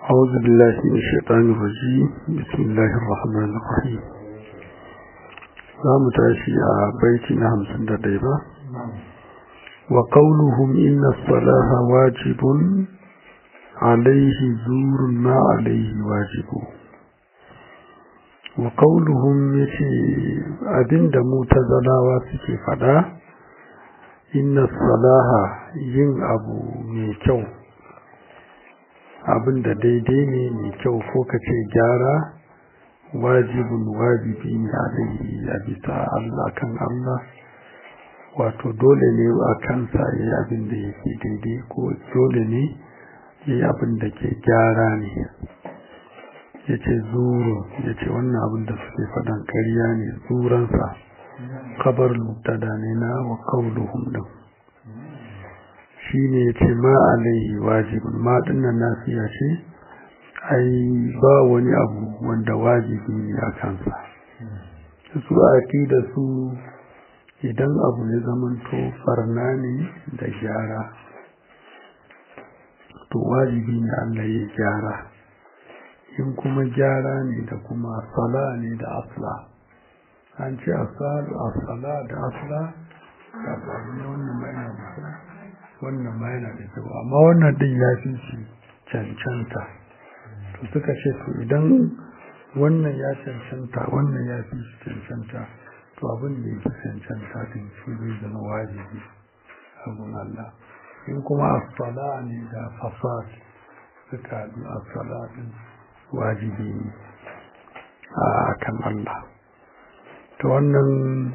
أعوذ بالله من الشيطان الرجيم بسم الله الرحمن الرحيم زام تاشي بيتنا همسن ديبا وقولهم إن الصلاة واجب عليه زور ما عليه واجب وقولهم يشي أبن دمو تزلاوا سكي فدا إن الصلاة ين أبو ميكو abin da daidai ne mai kyau ko ka ce gyara wajibin wajibi ne alaihi a bisa Allah kan Allah wato dole ne a kansa ya yi abin da yake daidai ko dole ne ya yi abin da ke gyara ne ya ce zuru ya ce wannan abin da suke faɗan ƙarya ne zuransa kabar mubtada ne na wa kauluhum din shi ne ya ce ma alaihi wajibin ma dinnan nasiya ce ai ba wani abu wanda wajibi ne a kansa su a da su idan abu ya zamanto farna ne da gyara to wajibi ne Allah ya gyara in kuma gyara ne da kuma sala ne da asla an ce asala da asla da ba ne wannan mai na wannan ma yana da kyau amma wannan din ya fi shi cancanta to suka ce to idan wannan ya cancanta wannan ya fi shi cancanta to abin da ya fi cancanta din shi zai zama wajibi abin Allah in kuma asala ne da fasad suka haɗu asala din wajibi ne a kan Allah to wannan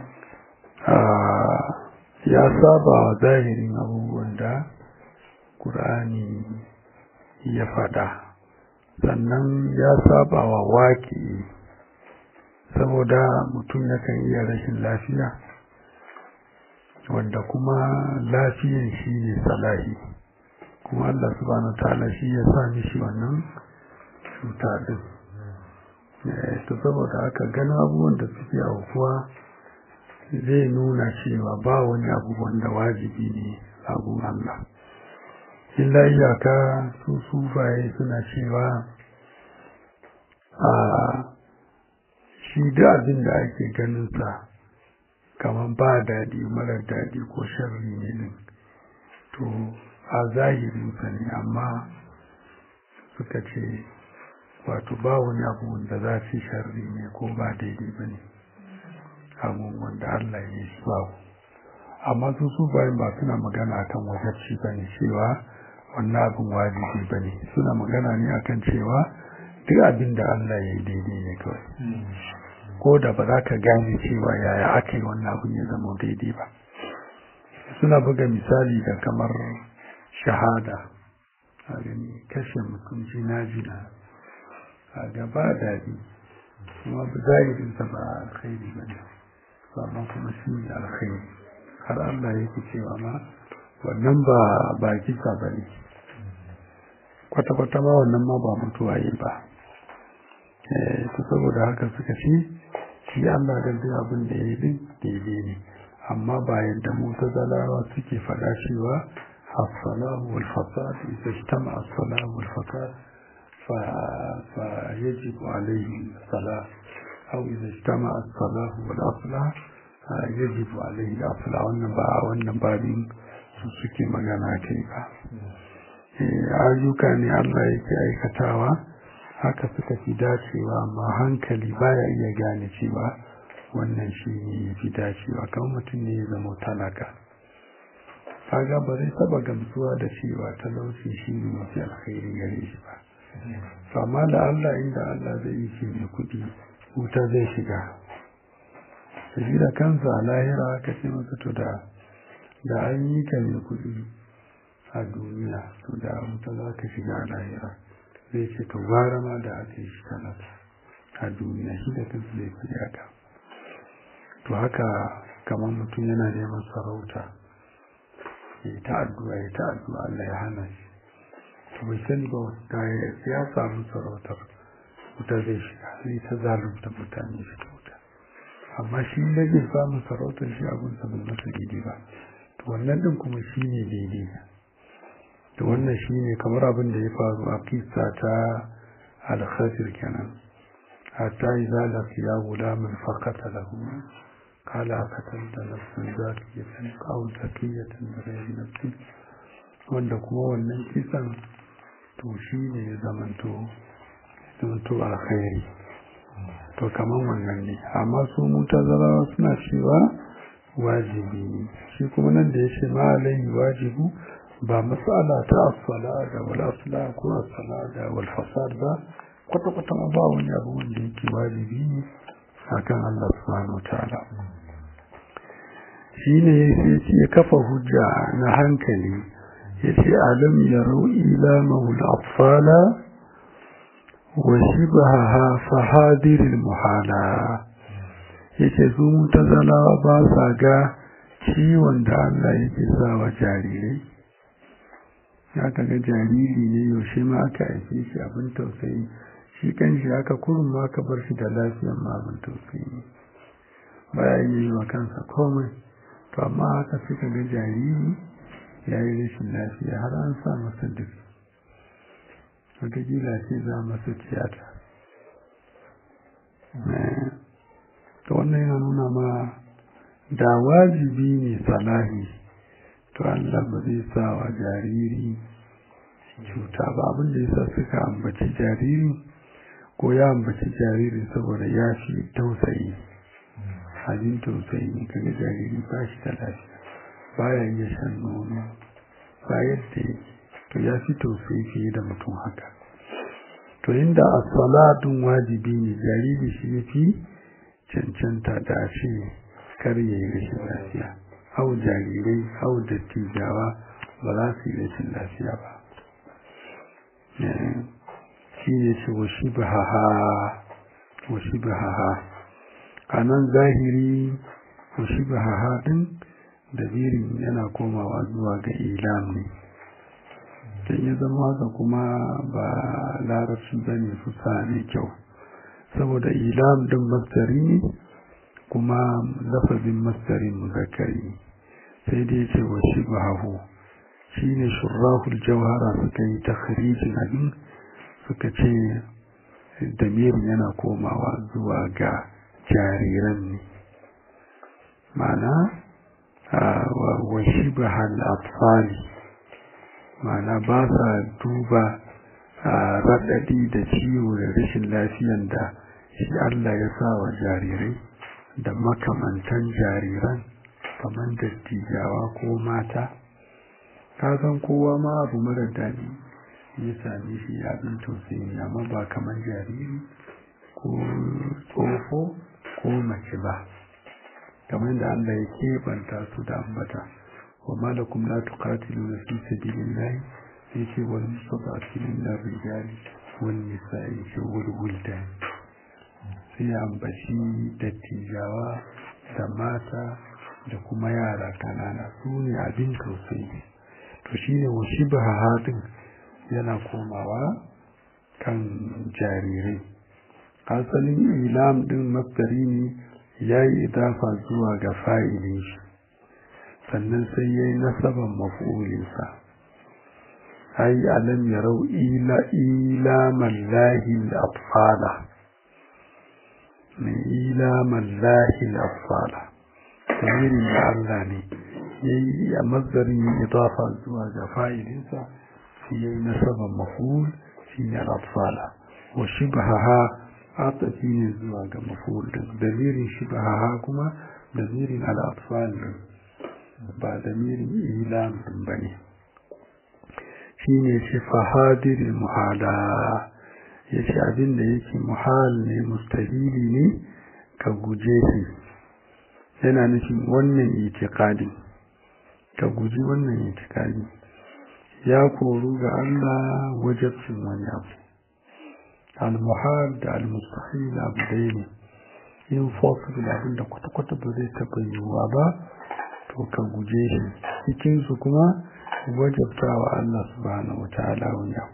ya saba wa zahirin abubuwan da ƙur'ani ya fada sannan ya saba wa waƙi saboda mutum yakan iya rashin lafiya wanda kuma lafiyan shi ne salahi kuma Allah subhanahu ta'ala shi ya sa mishi wannan cuta din to saboda haka gana abubuwan da suke aukuwa zai nuna cewa ba wani abu wanda wajibi ne abun Allah illa iyaka su sufaye suna cewa a shi da abin da ake ganinsa kamar ba daɗi marar daɗi ko sharri ne din to a zahirinsa ne amma suka ce wato ba wani abu wanda za su sharri ne ko ba daidai ba ne abun wanda Allah ya yi babu amma su su bayan ba suna magana akan wajabci ba ne cewa wannan abin wajibi ba ne suna magana ne akan cewa duk abin da Allah ya yi daidai ne kawai ko da ba za ka gane cewa yaya aka yi wannan abin ya zama daidai ba suna buga misali da kamar shahada a gani kashe mutum jina-jina a gaba daɗi kuma zahirinsa ba alkhairi ba ne amma kuma shi ne alkhairi har Allah yake cewa ma wannan ba ba kisa ba ne kwata-kwata ma wannan ma ba mutuwa yi ba ta saboda haka suka ce shi Allah da duk abin da ya yi daidai ne amma ba yadda mutazalawa suke faɗa cewa as-salahu wal fasad idza ijtama as-salahu wal fasad fa fa yajibu alayhi salah أو إذا اجتمع الصلاة والأصلاح يجب عليه الأصلاح والنباء والنبابين suke magana kai ba ayyuka ne Allah yake aikatawa haka suka fi dacewa amma hankali baya iya gane cewa wannan shi ne ya fi dacewa kamar mutum ne ya zama talaka kaga ba zai taba gamsuwa da cewa talauci shi ne mafi alkhairi gare shi ba amma da Allah inda Allah zai yi shi mai kuɗi wuta zai shiga shi da kansa a lahira aka ce masa to da da an yi ka mai kuɗi a duniya to da wuta za ka shiga a lahira zai ce to gara ma da aka yi shi talata a duniya shi da kansa zai fi haka to haka kamar mutum yana neman sarauta ya yi ta addu'a ya ta addu'a Allah ya hana shi to bai sani ba da ya samu sarautar wuta zai shiga sai ta zalunta mutane shi ta wuta amma shi da zai samu sarautar shi abin sa bai masa daidai ba to wannan din kuma shi ne daidai da wannan shine kamar abin da ya faru a kisa ta al-khasir kenan hatta idza laqiya gulaman faqatalahu قال أقتلت نفسا زاكية أو زكية بغير نفس wanda kuma wannan kisan to shi ne ya zamanto zamanto alkhairi to kaman wannan ne amma su mutazalawa suna cewa wajibi ne shi kuma nan da ya ce ma alayhi wajibu ba matsala ta asala da wal asla ko asala da wal fasad ba kwata kwata ba wani abu wanda yake wajibi ne akan Allah subhanahu wataala shi ne ya kafa hujja na hankali ya ce alam ya ila mahul atfala wa shibaha fahadirin muhala ya ce su mutazalawa ba sa ga ciwon da Allah yake sa wa jarirai ya kaga jariri ne yaushe ma aka haife shi abin tausayi shi kan shi aka kurun ma aka bar shi da lafiyan ma abin tausayi baya yi wa kansa komai to amma haka suka ga jariri ya yi rashin lafiya har an sa masa duk wataƙila ce za masa tiyata to wannan yana nuna ma da wajibi ne salahi to Allah ba zai sa wa jariri cuta ba abin da yasa suka ambaci jariri ko ya ambaci jariri saboda ya fi tausayi abin tausayi ne kaga jariri ba shi da lafiya baya iya shan nono ba yadda yake to ya fi tausayi fiye da mutum haka to inda a salatun wajibi ne jariri shi ya fi cancanta da shi kar ya yi rashin lafiya hau jarirai hau dattijawa ba za su yi rashin lafiya ba shi ne ce washi ba ha a nan zahiri washi ba ha din dabirin yana komawa zuwa ga ilam ne don ya zama haka kuma ba larabci ba ne fusa ne kyau saboda ilam din mastari ne kuma lafazin mastarin muzakkari sai dai ce wa shi bahahu shi ne shurrahul jauhara suka yi takharijin abin suka ce damirin yana komawa zuwa ga jariran ne ma'ana wa shi bahal atfali ma'ana ba sa duba raɗaɗi da ciwo da rashin lafiyan da shi Allah ya sa wa jarirai da makamantan jariran kamar dattijawa ko mata ka san kowa ma abu mara daɗi ya same shi abin tausayi amma ba kamar jariri ko tsofo ko mace ba kamar da Allah ya keɓanta su da ambata wa malakum la tuqatiluna fi sabilillahi yace wal mustada'afina min ar-rijali wan nisa'i wal wildan sai ambaci dattijawa da mata da kuma yara kanana su ne abin tausayi to shine wa shibha hadin yana komawa kan jarirai asalin ilam din masdari ne ya yi idafa zuwa ga fa'ilin shi sannan sai ya yi nasaban mafi'ulinsa ai alam ya rau ila ilaman lahil atfala mai ilaman lahil atfala tamirin da Allah ne ya yi a mazarin yi idafa zuwa ga fa'ilinsa sai ya yi nasaban mafi'ul shi ne atfala wa shi ba atafi ne zuwa ga maful din damirin shibaha kuma damirin al'atfal din ba damirin ilam din bane shine shi fahadirin muhala yace abin da yake muhal ne mustahili ne ka guje shi yana nufin wannan itikadi ka guji wannan itikadi ya koru ga Allah wajabcin wani abu al-muhal da al-mustahil abu dai ne yin possible abin da kwata-kwata ba zai taɓa yiwuwa ba to ka guje shi cikinsu kuma wajabta wa Allah subhanahu wa ta'ala wani abu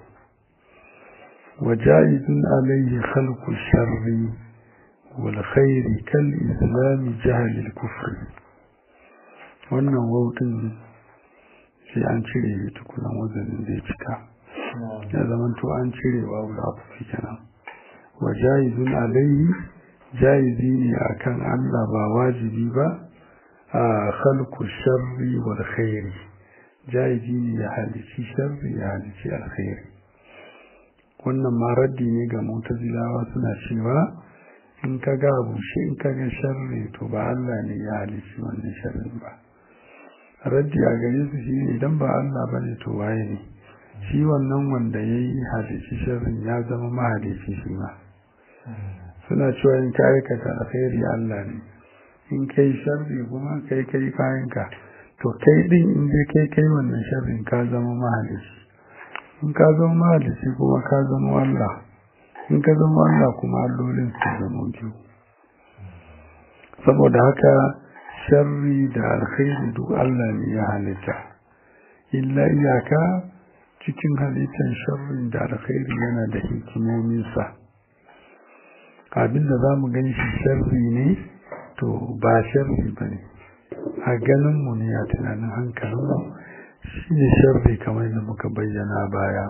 وجائز عليه خلق الشر والخير كالإسلام جهل الكفر wannan wautin sai an cire shi tukunan wazanin zai cika ya zama to an cire wa wulafi kenan wa jayizun alaihi jayizi ne akan Allah ba wajibi ba a khalqu sharri wal khairi jayizi ne ya halici sharri ya halici alkhairi wannan ma raddi ne ga mutazilawa suna cewa in ka ga bushe in ka ga sharri to ba Allah ne ya halici wannan sharrin ba raddi a gare su shi ne idan ba Allah bane to waye ne shi wannan wanda ya yi halici sharrin ya zama mahalici shi ma suna cewa in ka aikata alkhairi Allah ne in kai sharri kuma kai kai kayanka to kai din in dai kai kai wannan sharrin ka zama mahalici in ka zama mahalici kuma ka zama Allah in ka zama Allah kuma allolin su zama biyu saboda haka sharri da alkhairi duk Allah ne ya halitta illa iyaka cikin halittar sharrin da alkhairi yana da hikimominsa abinda za mu gan shi sharri ne to ba sharri ba ne a ganinmu ne a tunanin hankalinmu shi ne sharri kamar da muka bayyana baya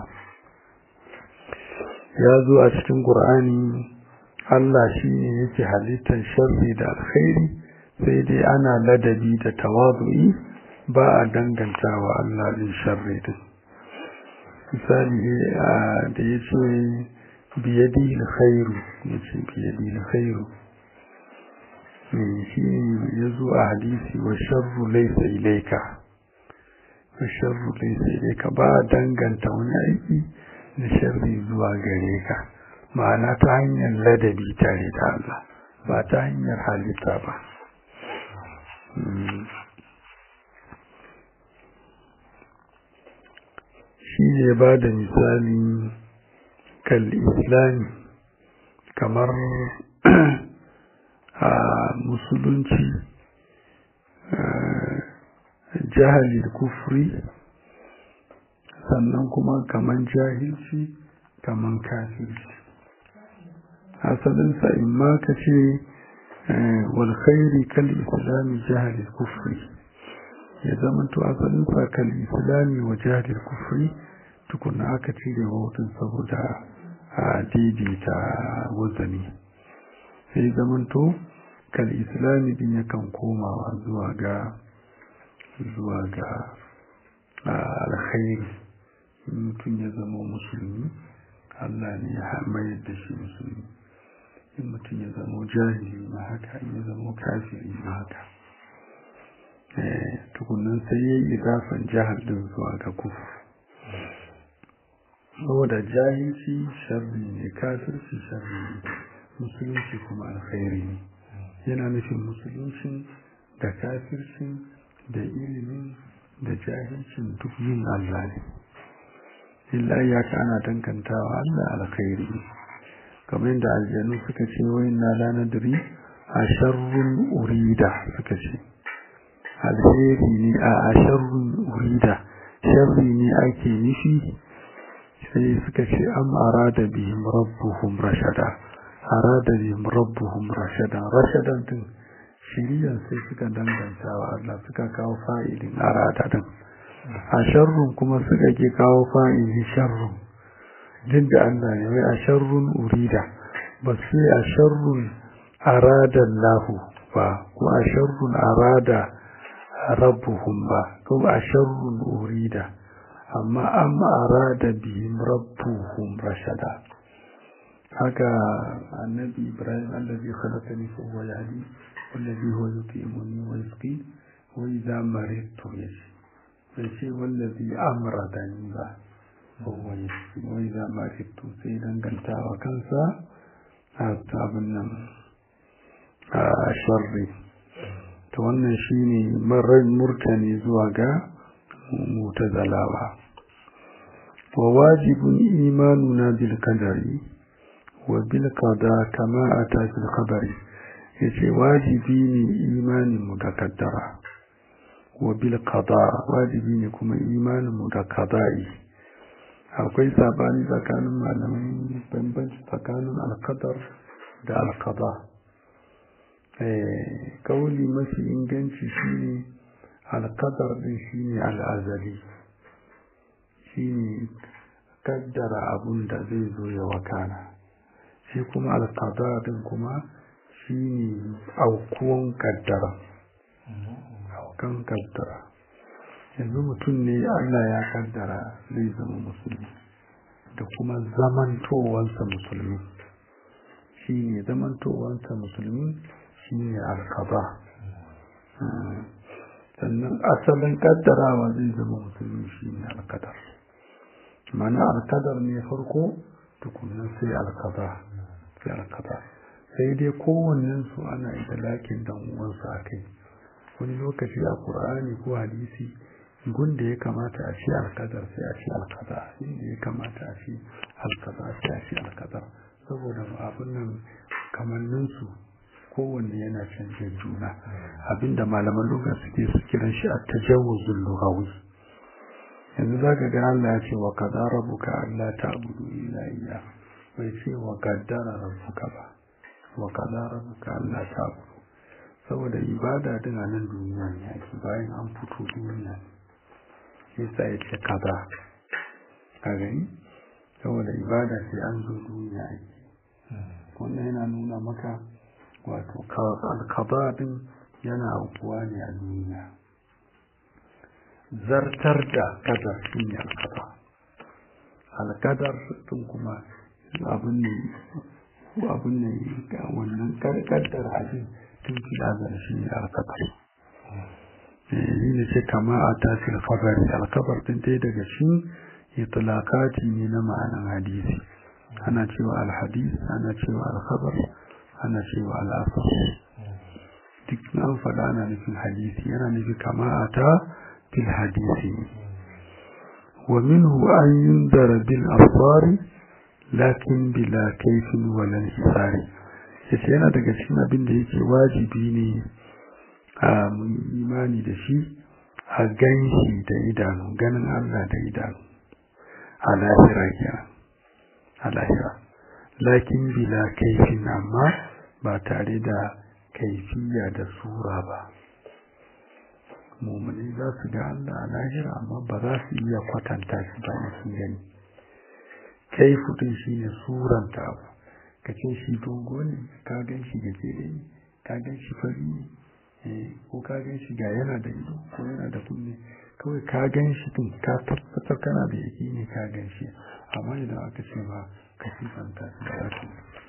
ya zo a cikin ƙur'ani Allah shi ne yake halittar sharri da alkhairi sai dai ana ladabi da tawazu'i ba a dangantawa Allah din sharri din misali da ya ce biyadi alkhairu ya ce biyadi alkhairu shi ya zo a hadisi wa sharru laysa ilayka wa sharru laysa ilayka ba danganta wani aiki da sharri zuwa gare ka ma'ana ta hanyar ladabi tare da Allah ba ta hanyar halitta ba shi ne ba da misali kal islami kamar a musulunci jahalil kufri sannan kuma kaman jahilci kaman kafirci asalinsa in ma ka ce walkhairi kal islami jahalil kufri ya zamanto asalinsa kal islami wa jahalil kufri tukuna aka cire hotun saboda a daidaita wazani sai zamanto kal islami din yakan komawa zuwa ga zuwa ga alkhairi mutum ya zama musulmi Allah ne ya mayar da shi musulmi in mutum ya zama jahili ma haka in ya zama kafiri ma haka tukunan sai ya yi idafan jihar din zuwa ga kufu saboda jahilci sharri ne kafirci sharri ne musulunci kuma alkhairi ne yana nufin musulunci da kafircin da ilimin da jahilcin duk yin Allah ne illa ya ka ana dankantawa Allah alkhairi kamar yadda aljanu suka ce wai na lanadiri a sharrun urida suka ce alheri ne a sharrun urida sharri ne ake nufi sai suka ce am arada bihim rabbuhum rashada arada bihim rabbuhum rashada rashadan din shiriyan sai suka danganta wa Allah suka kawo fa'ilin arada din a sharrun kuma suka ke kawo fa'ilin sharrun din da Allah ne wai a sharrun urida ba sai a sharrun arada lahu ba ko a sharrun arada rabbuhum ba ko a sharrun urida amma am arada bihim rabbuhum rashada haka annabi ibrahim allazi khalaqani fa huwa yahdi wallazi huwa yutimuni wa yasqi wa idha maridtu yashi yace wallazi amradani ba fa huwa yasqi wa idha maridtu sai dangantawa kansa a abin nan a sharri to wannan shine marar murtani zuwa ga mutazalawa وواجب إيماننا بالقدر وبالقضاء كما أتى في الخبر yace wajibi ne imanin mu da kaddara wa bil qada wajibi ne kuma imanin mu da qada'i akwai sabani tsakanin malamai bambanci tsakanin alqadar da alqada eh kauli mafi inganci shine alkadar din shine al'azali shine kaddara abun da zai zo ya wakana shi kuma alkadar din kuma shine aukuwan kaddara aukan kaddara yanzu mutum ne Allah ya kaddara zai zama musulmi da kuma zamantowansa musulmi shi ne zamantowansa musulmi shi ne alkaba sannan asalin kaddarawa zai zama musulmi shi ne alkadar mana alkadar ne farko tukunan sai alkaba sai alkaba sai dai kowannensu ana idalakin dan uwansa a kai wani lokaci a ƙur'ani ko hadisi gunda ya kamata a ce alkadar sai a ce alkada inda ya kamata a ce alkada sai a ce alkadar saboda abin nan kamanninsu kowanne yana canje juna abinda malaman lugha suke su kiran shi a tajawuzul lughawi yanzu zaka ga Allah ya ce wa qada rabbuka alla ta'budu illa iyyah bai ce wa qaddara rabbuka ba wa qada rabbuka alla ta'budu saboda ibada din a nan duniya ne ake bayan an fito duniya ne yasa ya ce kaza a gani saboda ibada sai an zo duniya ake wannan yana nuna maka wato alkaba din yana aukuwa ne a duniya zartar da kadar shi ne alkaba alkadar din kuma abin ne abin ne wannan kaddar abin tun fi da shi ne alkadar yi ne ce kama a tasir fagari alkabar din dai daga shi itilakati ne na ma'anan hadisi ana cewa alhadis ana cewa alkhabar ana cewa al'asar duk an faɗa ana nufin hadisi yana nufi kama a ta fil hadisi wa minhu an yundara bil absari lakin bila kaifin walan hisari yace yana daga cikin abin da yake wajibi ne a imani da shi a ganshi da idanu ganin Allah da idanu a lahira kenan a lahira lakin bila kaifin amma ba tare da kaifiya da sura ba mummuni za su ga Allah a lahira amma ba za su iya kwatanta shi ba in sun gani kaifu din shi ne suranta abu ka ce shi dogo ne ka gan shi gajere ne ka gan shi fari ne ko ka gan shi ga yana da ido ko yana da kunne kawai ka gan shi din ka tabbatar kana da yaki ne ka gan shi amma idan aka ce ba ka sifanta shi da wasu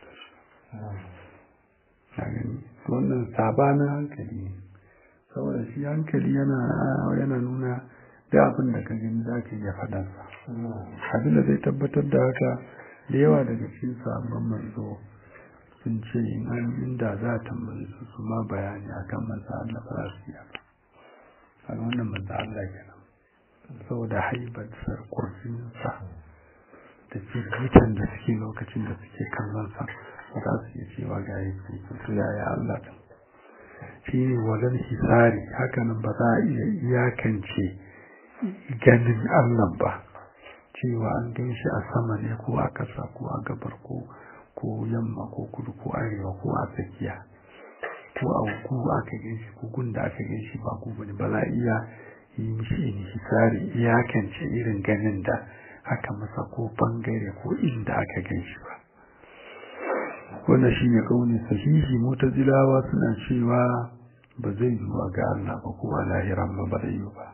wannan sabanin hankali ne saboda shi hankali yana yana nuna da abin da ka gani za ka iya faɗansa abin da zai tabbatar da haka da yawa daga cikin sabon manzo sun ce in an inda za a tambaye su su ma bayani akan manzo Allah ba za su yi ba a wannan manzo Allah kenan saboda haibar kurfinsa da firgitan da suke lokacin da suke kallon sa ba za su iya cewa ga yake to yaya Allah din shi ne wajen hisari hakanan ba za a iya iyakance ganin Allah ba cewa an gan shi a sama ne ko a ƙasa ko a gabar ko ko yamma ko kudu ko arewa ko a tsakiya ko a ku aka gan shi ko gunda aka gan shi ba ku bane ba za a iya yi mishi hisari iyakance irin ganin da aka masa ko bangare ko inda aka gan shi ba wannan shi ne kaunin sahihi mutazilawa suna cewa ba zai yi wa ga Allah ba ko a lahiran ba ba zai yi ba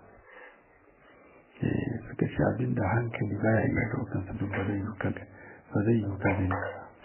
suka ce abin da hankali ba ya iya daukan sa duk ba zai yi kaga ba zai yi kaga ne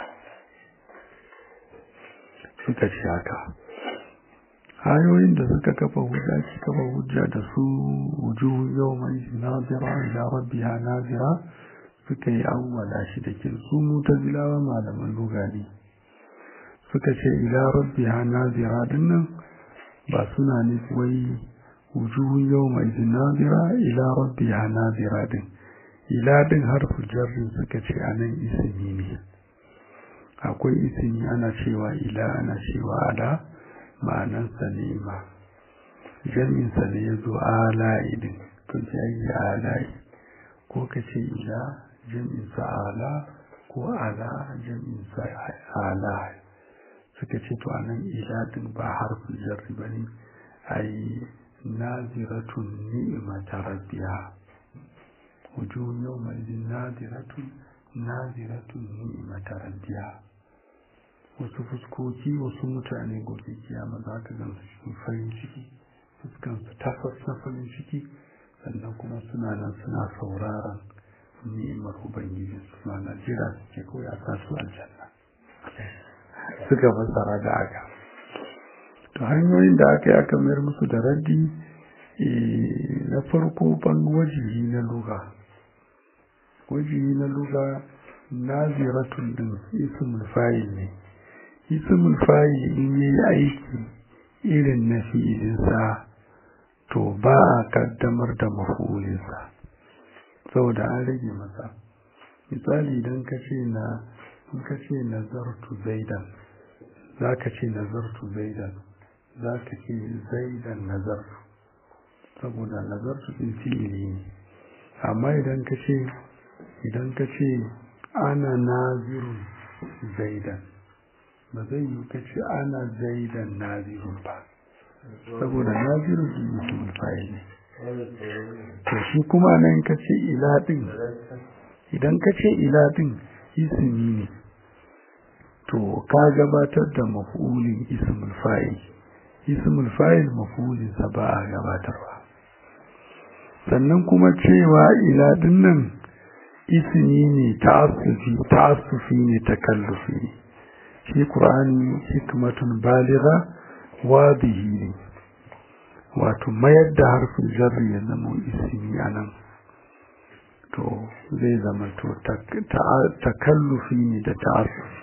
suka ce haka ayoyin da suka kafa hujja ki kafa hujja da su wujuhu yawma nazira ila rabbiha nazira suka yi awwala shi da kin su mutazilawa malaman lugani suka ce ila rabbiha nazira dinnan ba suna nufi wai wujuhun yawma idin nazira ila rabbiha nazira din ila din harfu jarri suka ce anan ismi ne akwai ismi ana cewa ila ana cewa ala ma'anan sa ne ma jami'in sa ne yazo ala idin to ji ayi ala ko ka ce ila jami'in sa ala ko ala jami'in sa ala suka ce to anan ila din ba harfin jarri bane ai naziratun ni'mata rabbiha wujuhun yawma idin naziratun naziratun ni'mata rabbiha wasu fuskoki wasu mutane gobe kiyama za ka gansu cikin farin ciki fuskansu tafas na farin ciki sannan kuma suna nan suna sauraron ni'imar ubangiji su na jira suke kawai a sa su aljanna suka fassara da aka to hanyoyin da aka yi aka mayar musu da raddi na farko ban wajihi na luga wajihi na luga naziratun din ismul fa'il ne ismul fa'il in yi aiki irin na fi'ilinsa to ba a kaddamar da mafulinsa saboda an rage masa misali idan ka ce na in ka ce nazartu zaidan za ka ce nazartu zaidan za ka ce zaidan nazartu saboda nazartu din fi'ili ne amma idan ka ce idan ka ce ana nazirun zaidan ba zai yi ka ce ana zaidan nazirun ba saboda nazirun din mutum fa'il ne to shi kuma nan ka ce ila din idan ka ce ila din ismi ne to ka gabatar da maf'ulin ismul fa'il ismul fa'il maf'ulin sa ba a gabatarwa sannan kuma cewa ila din nan ismi ne ta'assufi ta'assufi ne takallufi ne shi qur'ani hikmatun baligha wadihi ne wato mayar da harfin jarri ya zama ismi anan to zai zama to takallufi ne da ta'assufi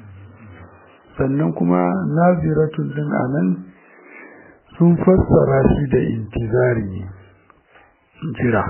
sannan kuma naziratun din anan sun fassara shi da intizari ne jira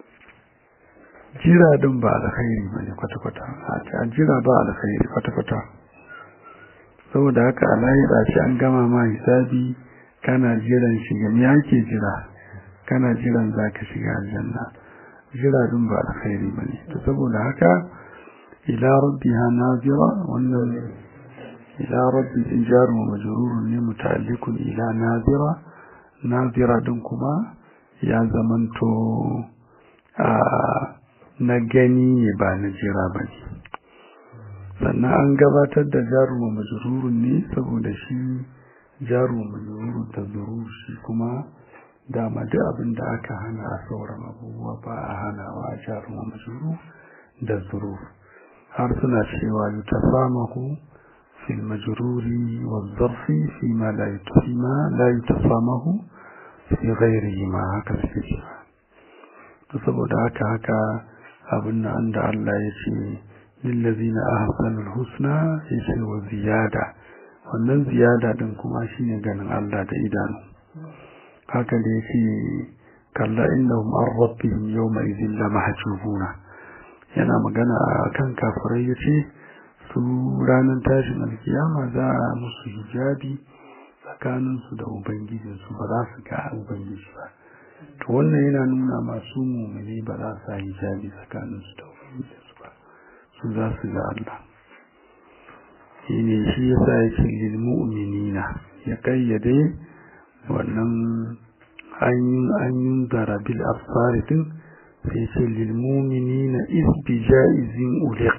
jira din ba alkhairi bane kwata-kwata a jira ba alkhairi kwata-kwata saboda haka alayira shi an gama ma hisabi kana jiran shiga me yake jira kana jiran zaka shiga aljanna jira din ba alkhairi bane to saboda haka ila rabbiha nazira wannan ila rabbi injar wa majrurun ne muta'alliqun ila nazira nazira din kuma ya zamanto a na gani ne ba na jira bane sannan an gabatar da jaru wa majrurun ne saboda shi jaru wa majrurun da zuru shi kuma dama duk abin da aka hana a sauran abubuwa ba a hanawa a jaru wa majrur da zuru har suna cewa yutasamahu fil majruri wa zarfi fi ma la yutasima la yutasamahu fi ghairihi ma haka suke cewa to saboda haka haka abin nan da Allah ya ce lillazina ahsanul husna yace wa ziyada wannan ziyada din kuma shine ganin Allah da idanu haka da yake kalla innahum an rabbihim yawma idhin la mahjubuna yana magana kan kafirai yace su ranar tashin alkiyama za a musu hijabi tsakanin su da ubangijin su ba za su ga ubangiji ba to wannan yana nuna masu mumini ba za su hijabi tsakanin su da ubangijin su ba su za su ga Allah shi ne shi ya sa ya ce lilmu'minina ya kayyade wannan hanyun zarabil absari din sai ce lilmu'minina isbi ja'izin uliq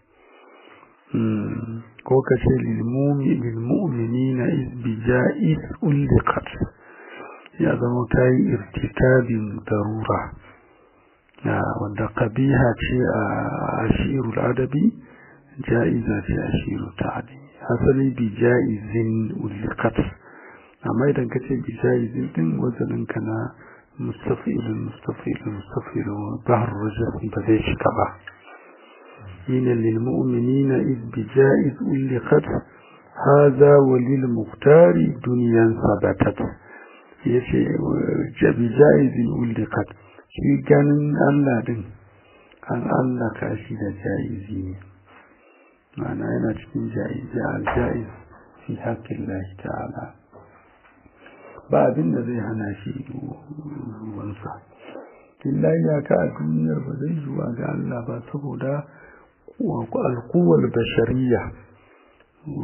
ko ka ce lilmu'minina isbi ja'iz uliqat ya zama ta yi irtikabin darura wanda kabiha ce a ashirul adabi ja'iza ce ashiru ta'adi asali bi ja'izin ulikat amma idan ka ce bi ja'izin din wazanin ka na mustafilin mustafilin mustafilin bahar rajab ba zai shiga ba yin lil mu'minina iz bi ja'iz ulikat hadha wa lil muqtari dunyan sabatat yace bi ja'izin ulikat shi ganin Allah din an Allah ka shi da ja'izi ne ma'ana yana cikin ja'izi al-ja'iz fi haƙƙin lahi ta'ala ba abin da zai hana shi ruwansa illa ya ka a duniyar ba zai zuwa ga Allah ba saboda alkuwar bashariya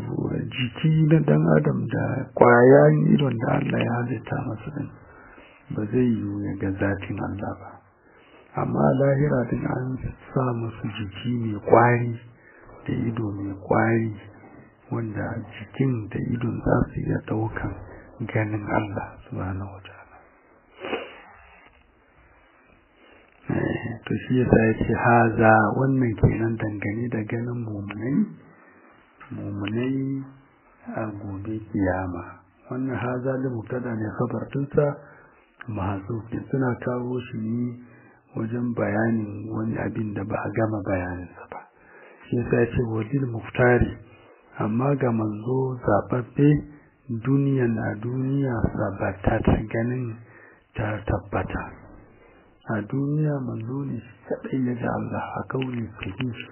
jiki na dan adam da kwayan idon da Allah ya halitta masa din ba zai yiwu ya ga zatin Allah ba amma lahira din an sa musu jiki mai kwari da ido mai kwari wanda jikin da idon za su iya daukan ganin Allah subhanahu wataala to shi yasa ya ce haza wannan kenan dangane da ganin mumunai mumunai a gobe kiyama wannan haza da mubtada ne khabar dinsa mahzuf ne suna kawo shi ne wajen bayanin wani abin da ba a gama bayaninsa ba shi yasa ya ce wajil muftari amma ga manzo zababbe duniya na duniya sabata ta ganin ta tabbata a duniya manzo ne shi kadai ya ga Allah a kauli sahihi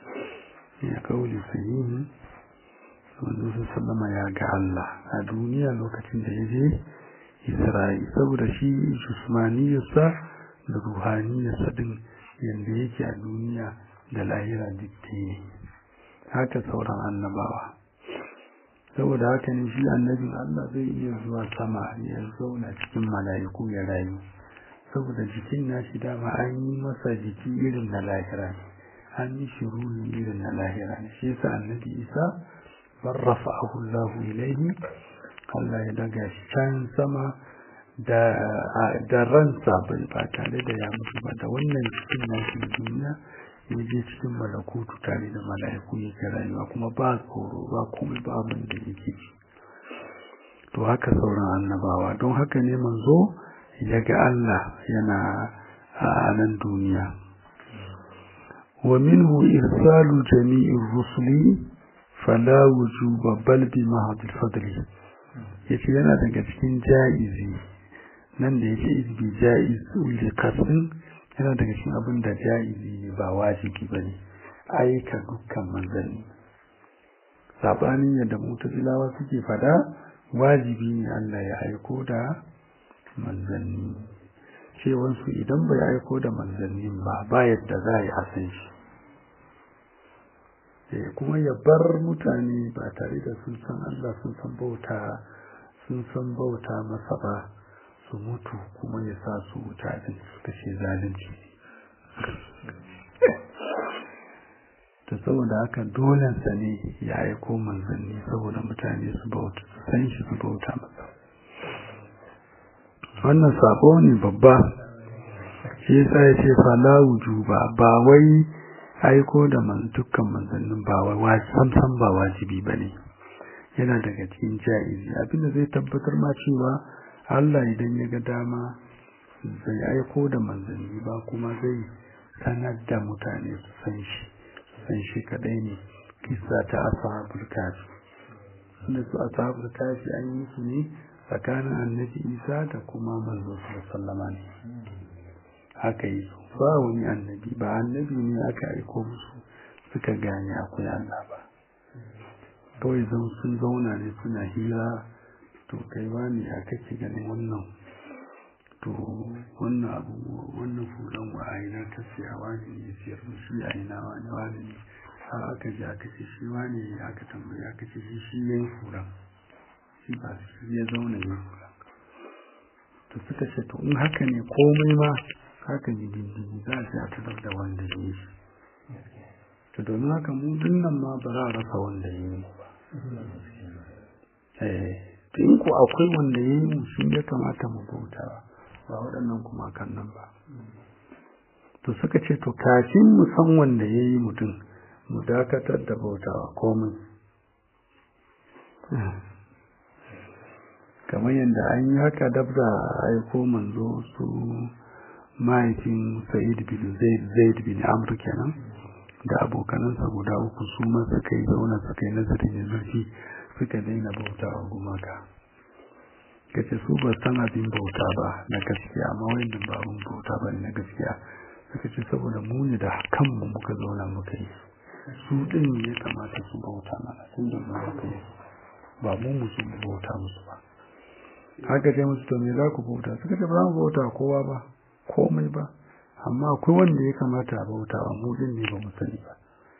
ya kauli sahihi manzo sallama ya ga Allah a duniya lokacin da ya je Isra'i saboda shi jismaniyarsa da ruhaniyarsa din yanda yake a duniya da lahira dukki haka sauran annabawa saboda haka ne shi annabin Allah zai iya zuwa sama ya zauna cikin mala'iku ya rayu saboda jikin nashi dama an yi masa jiki irin na lahira ne an yi shi ruhi irin na lahira ne shi yasa annabi Isa barrafa'ahu Allah ilaihi Allah ya daga shi can sama da da ransa bai ba tare da ya mutu ba da wannan cikin nashi duniya ya je cikin malakutu tare da mala'iku yake rayuwa kuma ba tsoro ba komai ba abin da yake ci to haka sauran annabawa don haka ne manzo ya ga Allah yana a nan duniya wa minhu irsalu jami'ir rusuli fala wujuba bal bi mahadil fadli yace yana daga cikin jaizi nan da yace izbi jaiz uli qasin yana daga cikin abin da jaizi ne ba wajibi bane aika dukkan manzanni sabanin yadda mutazilawa suke fada wajibi ne Allah ya aiko da manzanni cewansu idan bai aiko da manzannin ba ba yadda za a yi a san shi kuma ya bar mutane ba tare da sun san Allah sun san bauta sun san bauta masa ba su mutu kuma ya sa su wuta din suka ce zalunci ta saboda haka dolensa ne ya aiko manzanni saboda mutane su bauta su san shi su bauta masa wannan sabo ne babba shi yasa ya ce fala wujuba ba wai aiko da man dukkan manzannin ba wai samsam ba wajibi bane yana daga cikin jaizi abinda zai tabbatar ma cewa Allah idan ya ga dama zai aiko da manzanni ba kuma zai sanar da mutane su san shi su san shi kadai ne kisa ta ashabul kafi da su ashabul kafi an yi su ne tsakanin annabi isa da kuma manzo sallama ne haka yi ba wani annabi ba annabi ne aka aiko musu suka gane akwai Allah ba kawai zan sun zauna ne suna hira to kai wani a kake ganin wannan to wannan abu wannan fulan wa a ina ta siya wani ne siyar shi a ina wani wani ne har aka ji aka ce shi wani aka tambaye aka ce shi shi yayin fulan shi ba shi ya zauna ya fulan to suka ce to in haka ne komai ma haka ji dindini za a ce a tarar da wanda ya yi to domin haka mu dinnan ma ba za a rasa wanda ya yi ba eh in ko akwai wanda ya yi mu shi ya kamata mu bauta ba waɗannan kuma kan nan ba to suka ce to kafin mu san wanda ya yi mutum mu dakatar da bautawa komai kamar yadda an yi haka dab da aiko manzo su mahaifin sa'id bin zaid bin amr kenan da abokanansa guda uku su ma suka yi zauna suka yi nazarin da zurfi suka daina bauta wa gumaka kace su ba san abin bauta ba na gaskiya amma wannan ba abin bauta ba na gaskiya suka ce saboda mu ne da kanmu muka zauna muka yi su din ya kamata su bauta mana tun da mu muka yi ba mu musu bauta musu ba haka ce musu to me za ku bauta suka ce ba za mu bauta kowa ba komai ba amma akwai wanda ya kamata a bauta wa mu din ne ba mu sani ba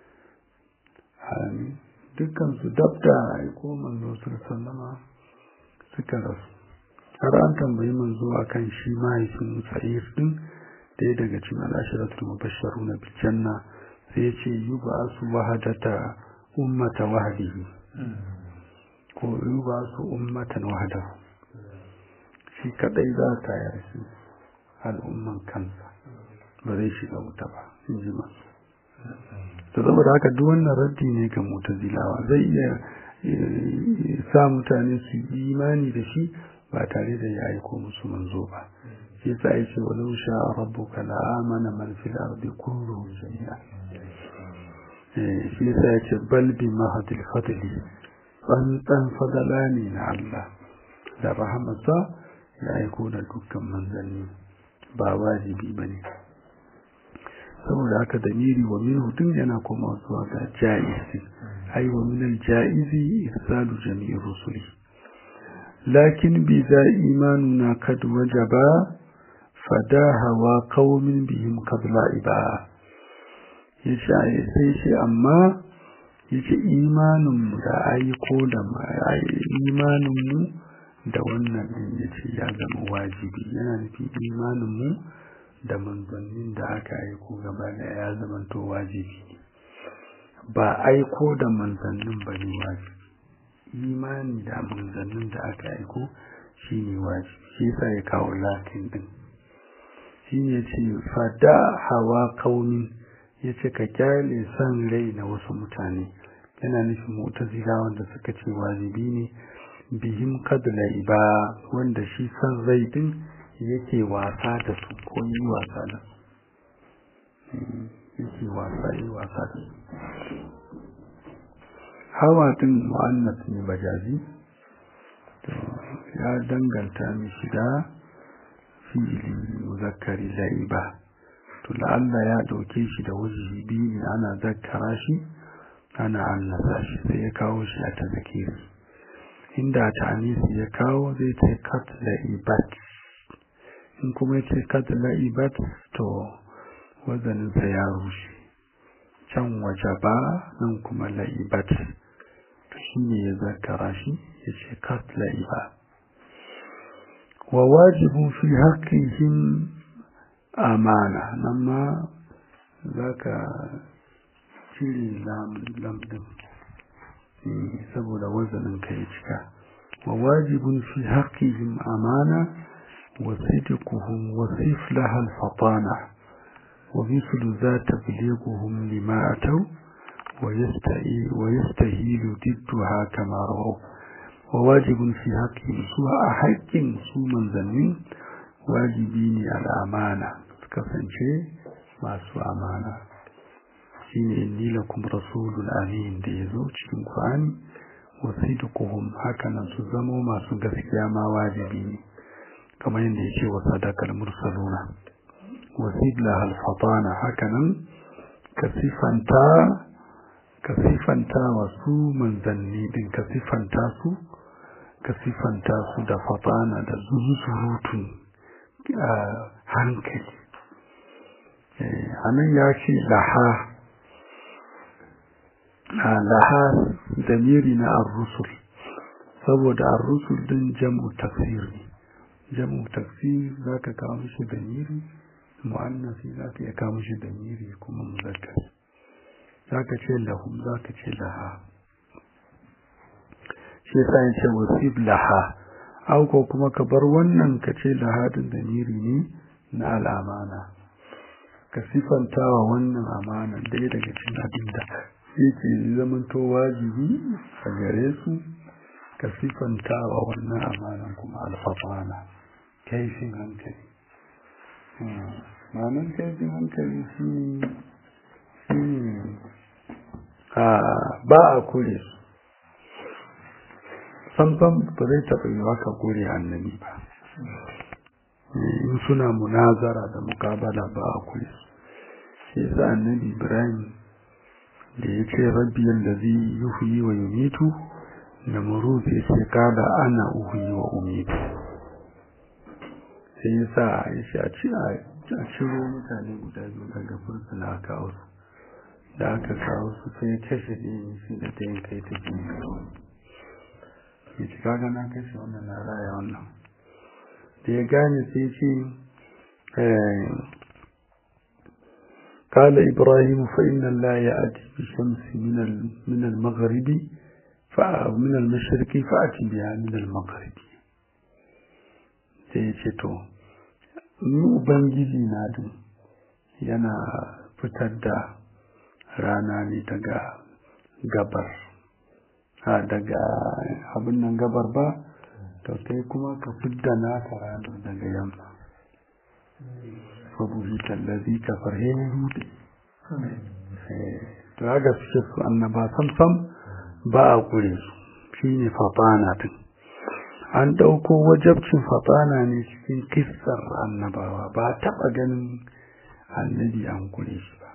amin dukkan su dab da aiko manzo sallama suka rasu har an tambayi manzo akan shi mahaifin sa'ir din ɗaya daga cikin al'ashiratul mubashsharuna bil janna sai ya ce yuba su wahadata ummata wahdihi ko yuba su ummatan wahda shi kadai za ta yarshi al'umman kansa ba zai shiga wuta ba in ji masu to saboda haka duk wannan raddi ne ga mutazilawa zai iya sa mutane su yi imani da shi ba tare da ya aiko musu manzo ba shi yasa yake walau sha rabbuka la amana man fil ardi kulluhum jami'a eh shi yasa yake bal bi mahadil fadli dan fadala ne na Allah da rahamarsa ya aiko da dukkan manzanni ba wajibi bane saboda haka damiri wa minhu tun yana koma zuwa ga ja'izi ai wa min al-ja'izi irsalu jami'i rusuli lakin bi za imanuna kad wajaba fada hawa qaumin bihim qabla iba yace sai shi amma yace imanin mu da aiko da imanin mu da wannan din yace ya zama wajibi yana nufin imanin mu da manzannin da aka aiko gaba da ya zamanto wajibi ba aiko da manzannin ba ne wajibi imani da manzannin da aka aiko shi ne wajibi shi yasa ya kawo latin din shi ne ce fada hawa kauni ya ce ka kyale san rai na wasu mutane yana nufin mutazila wanda suka ce wajibi ne bihim kadla iba wanda shi san rai din yake wasa da su ko yi wasa da su yake wasa yi wasa da su hawa din mu'annas ne bajazi to ya danganta mishi da fi'ili muzakkari laiba to la'alla ya dauke shi da wajibi biyu ne ana zakkara shi ana annasa shi sai ya kawo shi a tazakiri inda ta anisi ya kawo zai ce kat la'ibat in kuma ya ce kad la'ibat to wazaninsa ya rushe can waje ba nan kuma la'ibat to shi ne ya zakara shi ya ce kad la'iba wa wajibu fi haƙƙihim amana nan ma za ka cire lamdin saboda wazanin ka ya cika wa wajibun fi haƙƙihim amana وصدقهم وصف لها الفطانة ومثل ذا تبليغهم لما أتوا ويستهيل ضدها كما رأوا وواجب في حقهم سوى حق سوى من ذنين واجبين الأمانة كفن شيء ما سوى أمانة shine inni lakum rasulun amin da yazo cikin Qur'ani wa sidquhum hakanan su zamo masu gaskiya ma wajibi ne kamar yadda ya ce wa sadakar mursaluna wasibla alfatana hakanan ka sifanta ka sifanta wa su manzanni din ka sifanta su ka sifanta su da fatana da zuzurutun hankali a nan ya ce laha laha damiri na ar-rusul saboda ar-rusul din jam'u tafsir ne jamu tafsir za ka kawo mishi damiri mu'annasi za ka iya kawo mishi damiri kuma muzakkar za ka ce lahum za ka ce laha shi yasa ya ce wasif laha au ko kuma ka bar wannan ka ce laha din damiri ne na al'amana ka sifanta wa wannan amana ɗaya daga cikin abin da yake zamanto wajibi a gare su ka sifanta wa wannan amanan kuma alfafana kaifin hankali ma'anar kaifin hankali shi ba a kure su samsam ba zai taɓa yi maka kure annabi ba in suna munazara da mukabala ba a kure su shi yasa annabi ibrahim da ya ce rabbi da zai yuhuyi wa yumitu namuruz ya ce kada ana uhuyi wa umitu sai ya sa ya ce a ciro mutane guda biyu daga fursuna a kawo su da aka kawo su sai kashe ɗin shi da ta yin kai ta jini ya ci kaga na kashe wannan na raya wannan da ya gane sai ce قال إبراهيم فإن الله يأتي بالشمس من من المغرب من المشرق فأتي بها من المغرب sai ya ce to ni ubangiji na din yana fitar da rana ne daga gabar a daga abin nan gabar ba to kai kuma ka fidda naka rana daga yamma saboda tallazi ka farhe hudu to haka suke su annaba sam ba a kure su shine fatana din an ɗauko wajabcin fatana ne cikin kissar annabawa ba taɓa ganin annabi an kure shi ba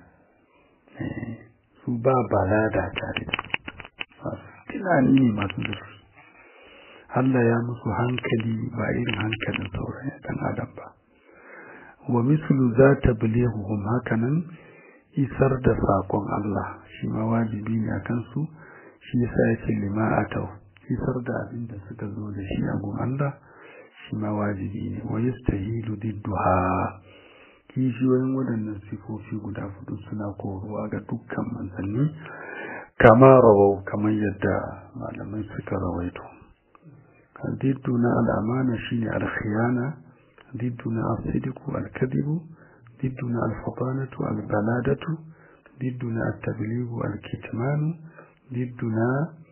su ba balada tare tunani ne masu zurfi Allah ya musu hankali ba irin hankalin sauran ɗan adam ba wa mislu za ta bilehuhum hakanan isar da saƙon Allah shi ma wajibi ne a kansu shi yasa ya ce lima atau isar da abin da suka zo da shi a gun Allah shi ma wajibi ne wa yastahilu didduha kishiyoyin waɗannan sifofi guda hudu suna koruwa ga dukkan manzanni kama rawau kamar yadda malamai suka rawaito diddu na al'amana shine alkhiyana diddu na asidiku alkadibu diddu na alfatanatu albaladatu diddu na attabligu alkitmanu diddu na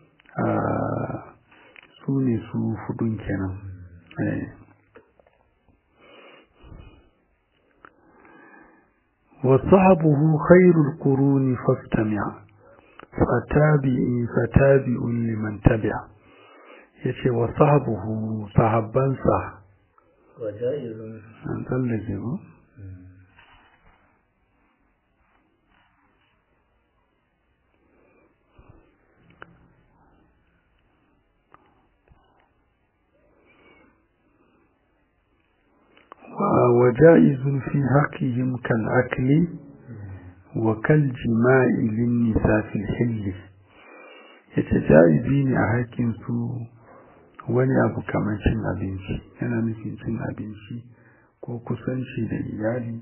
su ne su hudun kenan وصحبه خير القرون فاستمع فتابعي فتابع لمن تبع yace wa sahabuhu sahabbansa وجائز an tsallake ko وجائز في حقهم كالأكل وكالجماع للنساء في الحل يتجائزين أحكم سوء wani abu kamar cin abinci yana nufin cin abinci ko kusanci da iyali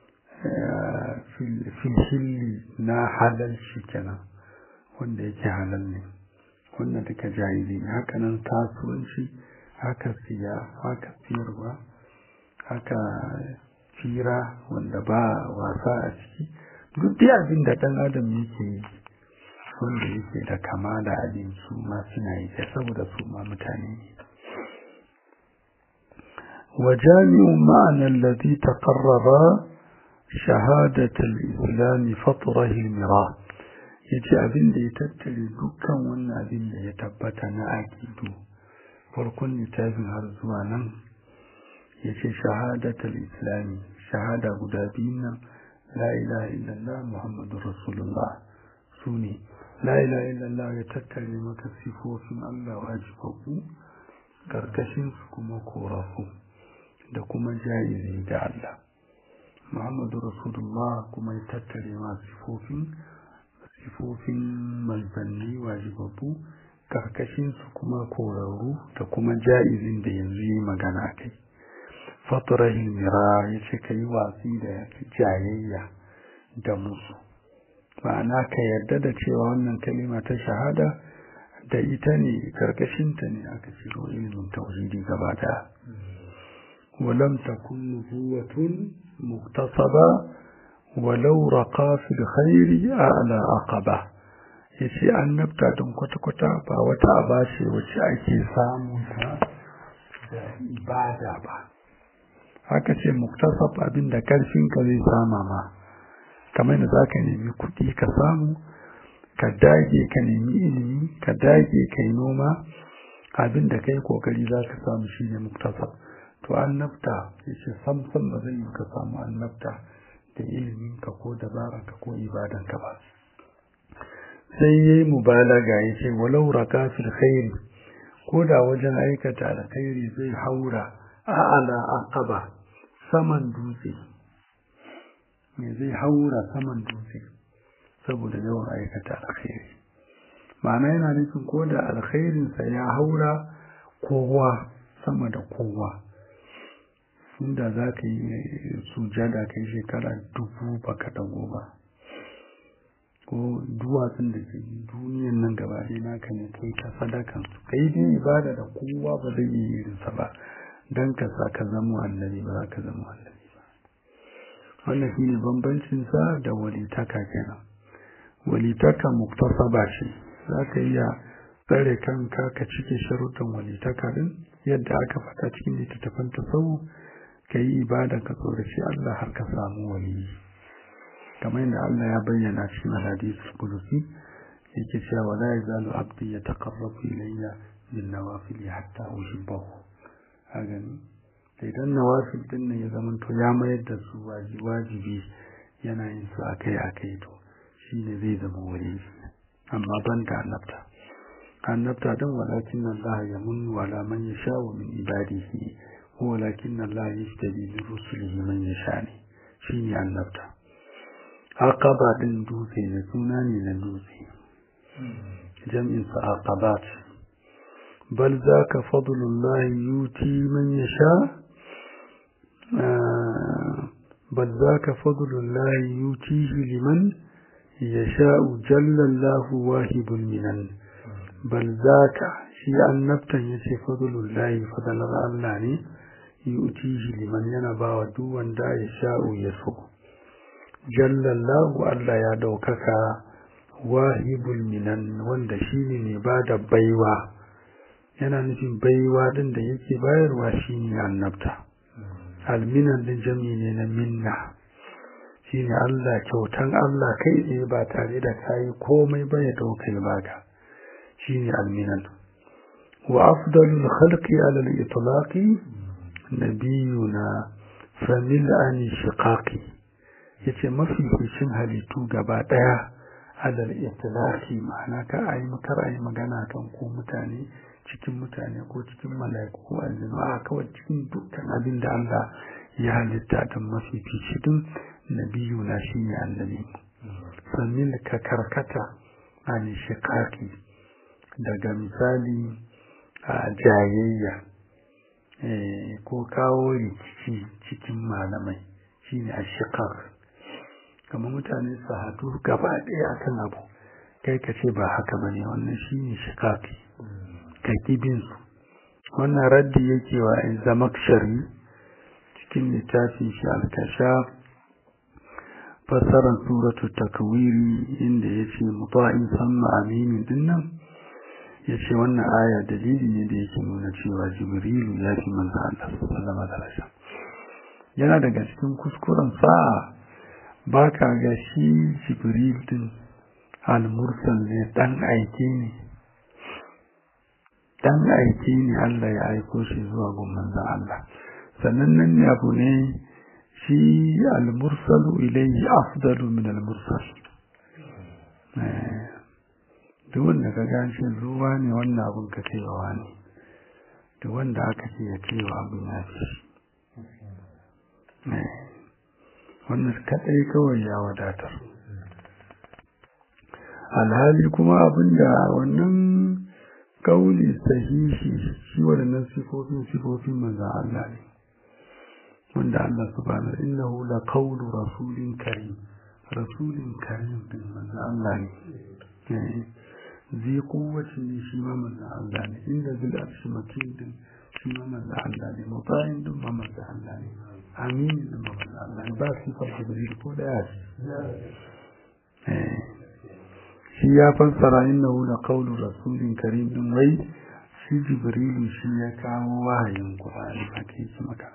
filhilli na halalci kenan wanda yake halal ne wanda duka jahili ne haka nan kasuwanci haka siya haka siyarwa haka fira wanda ba wasa a ciki duk dai abin da ɗan adam yake yi wanda yake da kama da abin su ma suna yi saboda su ma mutane ne وجامع معنى الذي تقرر شهادة الإسلام فطره المراء yace abin da ya tattare dukkan wannan abin da ya tabbata na akidu farkon littafin har zuwa nan yace shahadatul islami shahada guda biyun nan la ilaha illallah muhammadur rasulullah sune la ilaha illallah ya tattare maka sifofin Allah wajibabu karkashin su kuma korafu da kuma jayizi ga Allah muhammadu rasulullah kuma ya tattare ma sifofin sifofin manzanni wajibabu karkashin su kuma korarru da kuma ja'izin da yanzu yi magana kai faturahin mira ya ce ka yi watsi da jayayya da musu ma'ana ka yarda da cewa wannan kalima ta shahada da ita ne karkashinta ne aka ciro ilimin tauhidi gaba daya ولم تكن نبوة مغتصبة ولو رقى في الخير أعلى عقبة yace annabta don kwata-kwata ba wata aba ce wacce ake samu ta da ibada ba haka ce muktasab abin da karfinka zai sama ma kamar da za ka nemi kuɗi ka samu ka dage ka nemi ilimi ka dage ka yi noma abin da ka yi kokari za ka samu shi ne muktasab to annabta yace sam sam ba zai yi ka samu annabta da ilimin ka ko dabaran ka ko ibadan ka ba sai yayi mubalaga yace walau raka fil khair ko da wajen aikata alkhairi zai haura a'ala aqaba saman dutse me zai haura saman dutse saboda yawan aikata alkhairi ma'ana yana nufin ko da alkhairinsa ya haura kowa sama da kowa inda za ka yi sujada kai shekara dubu baka dago ba ko duwatsun da ke duniyan nan gaba ɗaya naka ne kai ta sadakan su kai dai ibada da kowa ba zai yi irinsa ba don ka sa ka zama annabi ba za ka zama annabi ba wannan shi ne bambancinsa da walitaka kenan walitaka muktasaba ce za ka iya tsare kanka ka cike sharuɗin walitaka din yadda aka faɗa cikin littattafan tasawu ka yi ibada ka tsoraci Allah har ka samu waliyi kamar yadda Allah ya bayyana cikin hadisul qudsi yake cewa wala yazalu abdi yataqarrabu ilayya bin nawafil hatta uhibbahu a gani da idan nawafil din nan ya zama to ya mayar da su wajibi yana yin su akai akai to shine zai zama wali amma ban da annabta annabta din walakin Allah ya munnu wala man yasha wa min ibadihi walakin Allah yashtabi min rusulihi man yasha ne shine annabta aqaba din dutse ne suna ne na dutse jam'in sa aqabat bal zaka fadlullah yuti man yasha bal zaka fadlullah yutihi liman yasha'u jalla Allah wahibul minan bal zaka shi annabtan yace fadlullah fadlar Allah ne yutihi liman yana bawa duk wanda yasha'u yaso jallallahu Allah ya daukaka wahibul minan wanda shine ne ba da baiwa yana nufin baiwa din da yake bayarwa shine annabta alminan din jami ne na minna shine Allah kyautan Allah kai tsaye ba tare da kayi komai ba ya dauka ya baka shine alminan wa afdalul khalqi ala al-itlaqi nabiyuna famil an shiqaqi yace mafificin halittu gaba daya alal itlaqi ma'ana ka ayi makar ayi magana kan ko mutane cikin mutane ko cikin mala'iku ko aljinu a kawai cikin dukkan abin da Allah ya halitta da mafifici din nabiyu na shine annabi sannin ka karkata an shiqaqi daga misali a jayayya ko kawo rikici cikin malamai shine ashiqaq kamar mutane su haɗu gaba ɗaya akan abu kai ka ce ba haka bane wannan shine shiqaqi ka kibin su wannan raddi yake wa zamakshari cikin littafin shi al-kasha fasaran suratu takwiri inda yace muta'in samma aminin dinnan yace wannan aya dalili ne da yake nuna cewa jibrilu ya fi manzo Allah sallallahu alaihi wasallam yana daga cikin kuskuren sa'a ba ka ga shi jibril din al-mursal ne dan aike ne dan aike ne Allah ya aiko shi zuwa gun manzon Allah sannan nan ne abu ne shi al-mursalu ilayhi afdalu min al-mursal duk wanda ka ga shi ruwa ne wannan abun ka cewa ne duk wanda aka ce ya cewa abin ya fi shi wannan kadai kawai ya wadatar alhali kuma abinda wannan kauli sahihi shi wadannan sifofin sifofin manzan Allah ne wanda Allah subhanahu innahu la qawlu rasulin karim rasulin karim din manzan Allah ne zai kowace ne shi ma manzan Allah ne inda zil arshi makin din shi ma manzan Allah ne mutayin din ma manzan Allah ne amin din ma manzan Allah ne ba sifar jibril ko da ya shi ya fassara innahu la qawlu rasulin karim din wai shi jibrilu shi ya kawo wahayin qur'ani haka yake maka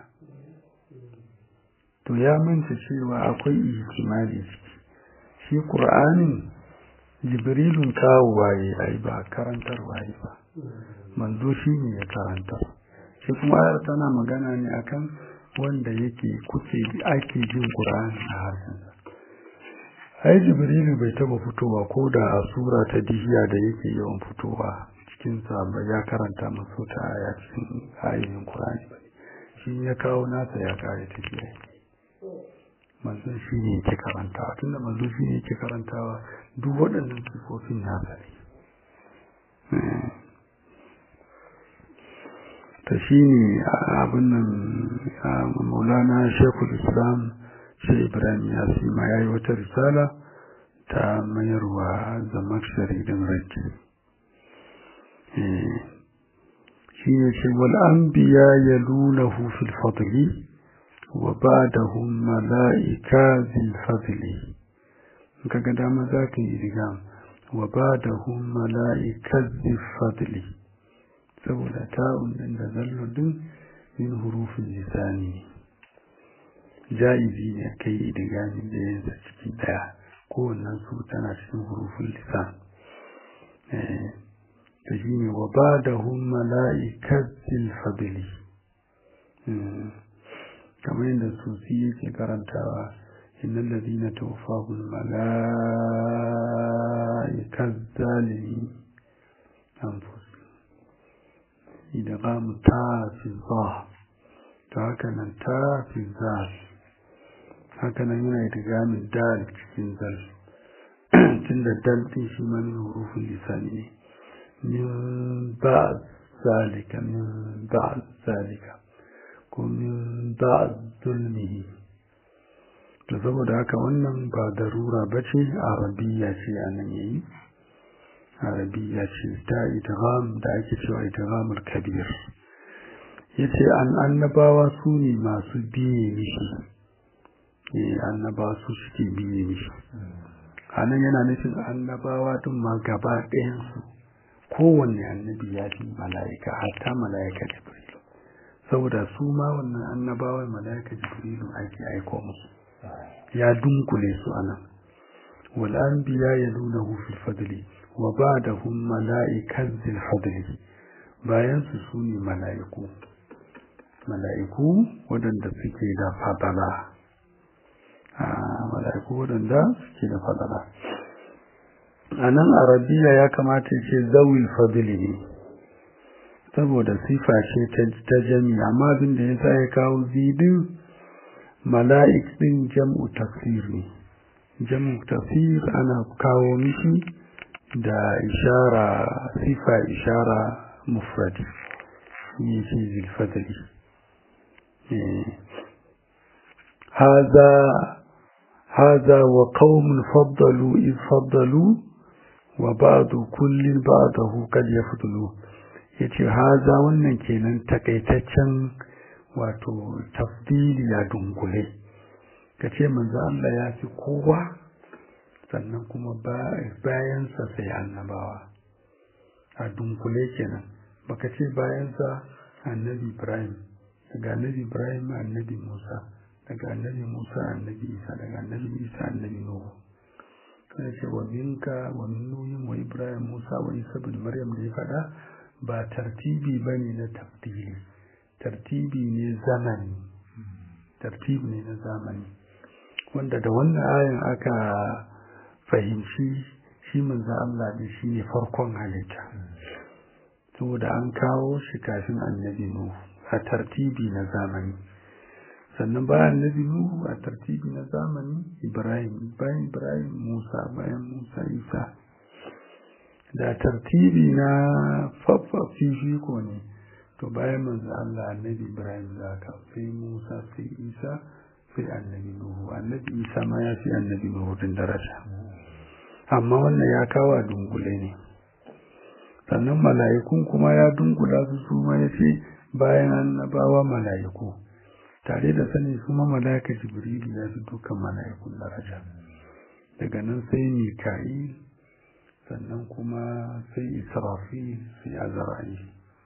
to ya manta cewa akwai ihtimali ciki shi qur'anin jibrilun kawo waye ai ba karantar waye ba manzo shi ne ya karantar shi kuma ayar tana magana ne akan wanda yake kuke ake jin qur'ani a harshensa ai jibrilu bai taba fitowa ko da a sura ta dihiya da yake yawan fitowa cikin ba ya karanta masu ta aya cikin ayoyin qur'ani ba shi ya kawo nasa ya kare tafiya manzon shi ne yake karantawa tunda manzon shi ne yake karantawa duk waɗannan sifofin nasa ne ta shi ne abin nan maulana shekul islam shi ibrahim ya ma ya yi wata risala ta mayarwa zamar sharidin rajin shi ne ce wal'ambiya ya luna hufil fadli wa ba da hun mala'ika zil fadli ka ga dama za ka yi riga wa ba da hun mala'ika zil fadli saboda ta'un ɗin da zalludin yin hurufin lisani ja'izi ne kai idigami da yansa ciki ɗaya kowannen su tana cikin hurufin lisan da shi ne wa ba da hun mala'ikazzin fadili kamar yadda susi yake karantawa innan lalzina ta wafahun mala'ikazzalimi an fusi idan ta fi za ta haka nan ta fi za haka nan yana idigamin dal cikin zal tun da dal ɗin shi ma min hurufin lisani ne min ba zalika min ba zalika ko min ba zulmihi da saboda haka wannan ba darura ba ce arabiya ce a nan yayi arabiya ce ta idgham da ake cewa idghamul kabir yace an annabawa su ne masu biye mishi eh annabawa su suke biye mishi anan yana nufin annabawa din ma gaba ɗayan su kowanne annabi ya fi mala'ika hatta mala'ika jibrilu saboda su ma wannan annabawa mala'ika jibrilu ake aiko musu ya dunkule su anan wal anbiya yalunahu fil fadli wa ba'dahum mala'ikat zil fadli bayan su sune mala'iku mala'iku wadanda suke da fadala a mala'iku wadanda suke da fadala anan arabiya ya kamata ce zawil fadli ne saboda sifa ce ta jami amma abin da yasa ya kawo zidin mala'ik din jam'u tafsir ne jam'u tafsir ana kawo mishi da ishara sifa ishara mufrad ne ce zilfadali haza haza wa qaumun faddalu iz faddalu wa ba'du kullin ba'dahu kad yafdulu yace haza wannan kenan takaitaccen wato tafdili ya dunkule kace manzo Allah ya fi kowa sannan kuma bayansa sai annabawa a dunkule kenan baka ce bayansa annabi Ibrahim daga annabi Ibrahim annabi Musa daga annabi Musa annabi Isa daga annabi Isa annabi Nuhu kana ce wa minka wa min nuhin wa Ibrahim Musa wa Isa bin Maryam da ya faɗa ba tartibi bane na tafdili tartibi ne zamani tartibi ne na zamani wanda da wannan ayan aka fahimci shi manzo Allah ne shine farkon halitta saboda an kawo shi kafin annabi Nuhu a tartibi na zamani sannan bayan annabi Nuhu a tartibi na zamani Ibrahim bayan Ibrahim Musa bayan Musa Isa da tartibi na fifiko ne to bayan manzo Allah annabi Ibrahim zaka sai Musa sai Isa sai annabi Nuhu annabi Isa ma ya fi annabi Nuhu din daraja amma wannan ya kawo a dungule ne sannan mala'ikun kuma ya dungula su su ma ya ce bayan annabawa mala'iku tare da sani kuma mala'ika jibrilu ya fi dukkan mala'ikun daraja daga nan sai mika'il sannan kuma sai israfil sai azra'il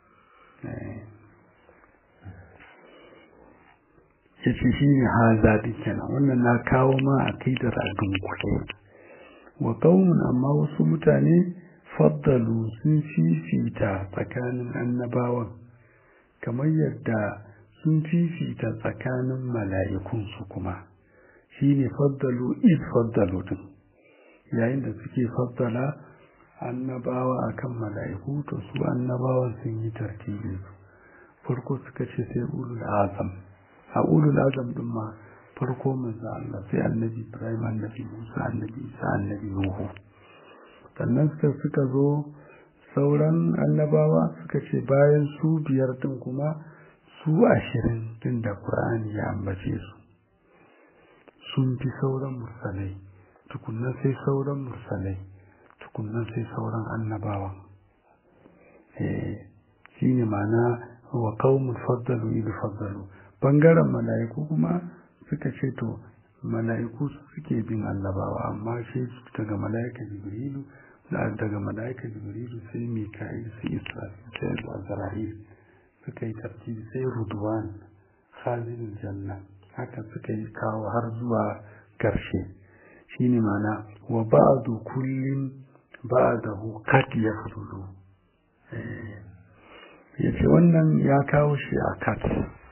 ya ce shi ne haza kenan wannan na kawo ma a kai da dunkule wa qaumun amma wasu mutane faddalu sun fifita tsakanin annabawan kamar yadda sun fifita tsakanin mala'ikun su kuma shine faddalu is faddalu din yayin da suke faddala annabawa akan mala'iku to su annabawan sun yi tartibi farko suka ce sai ulul azam a ulul azam din ma farko manzo Allah sai annabi Ibrahim annabi Musa annabi Isa annabi Nuhu sannan suka suka zo sauran annabawa suka ce bayan su biyar din kuma su ashirin din da Qur'ani ya ambace su sun fi sauran mursalai tukunnan sai sauran mursalai tukunnan sai sauran annabawa eh shine ma'ana wa qaumun faddalu bi faddalu bangaren mala'iku kuma suka ce to mala'iku suke bin annabawa amma shi daga mala'ika jibrilu daga mala'ika jibrilu sai mika'il sai israfil sai azra'il suka yi tartibi sai rudwan khazin janna haka suka yi kawo har zuwa karshe shine mana wa ba'du kullin ba'dahu kat yafdulu yace wannan ya kawo shi a kat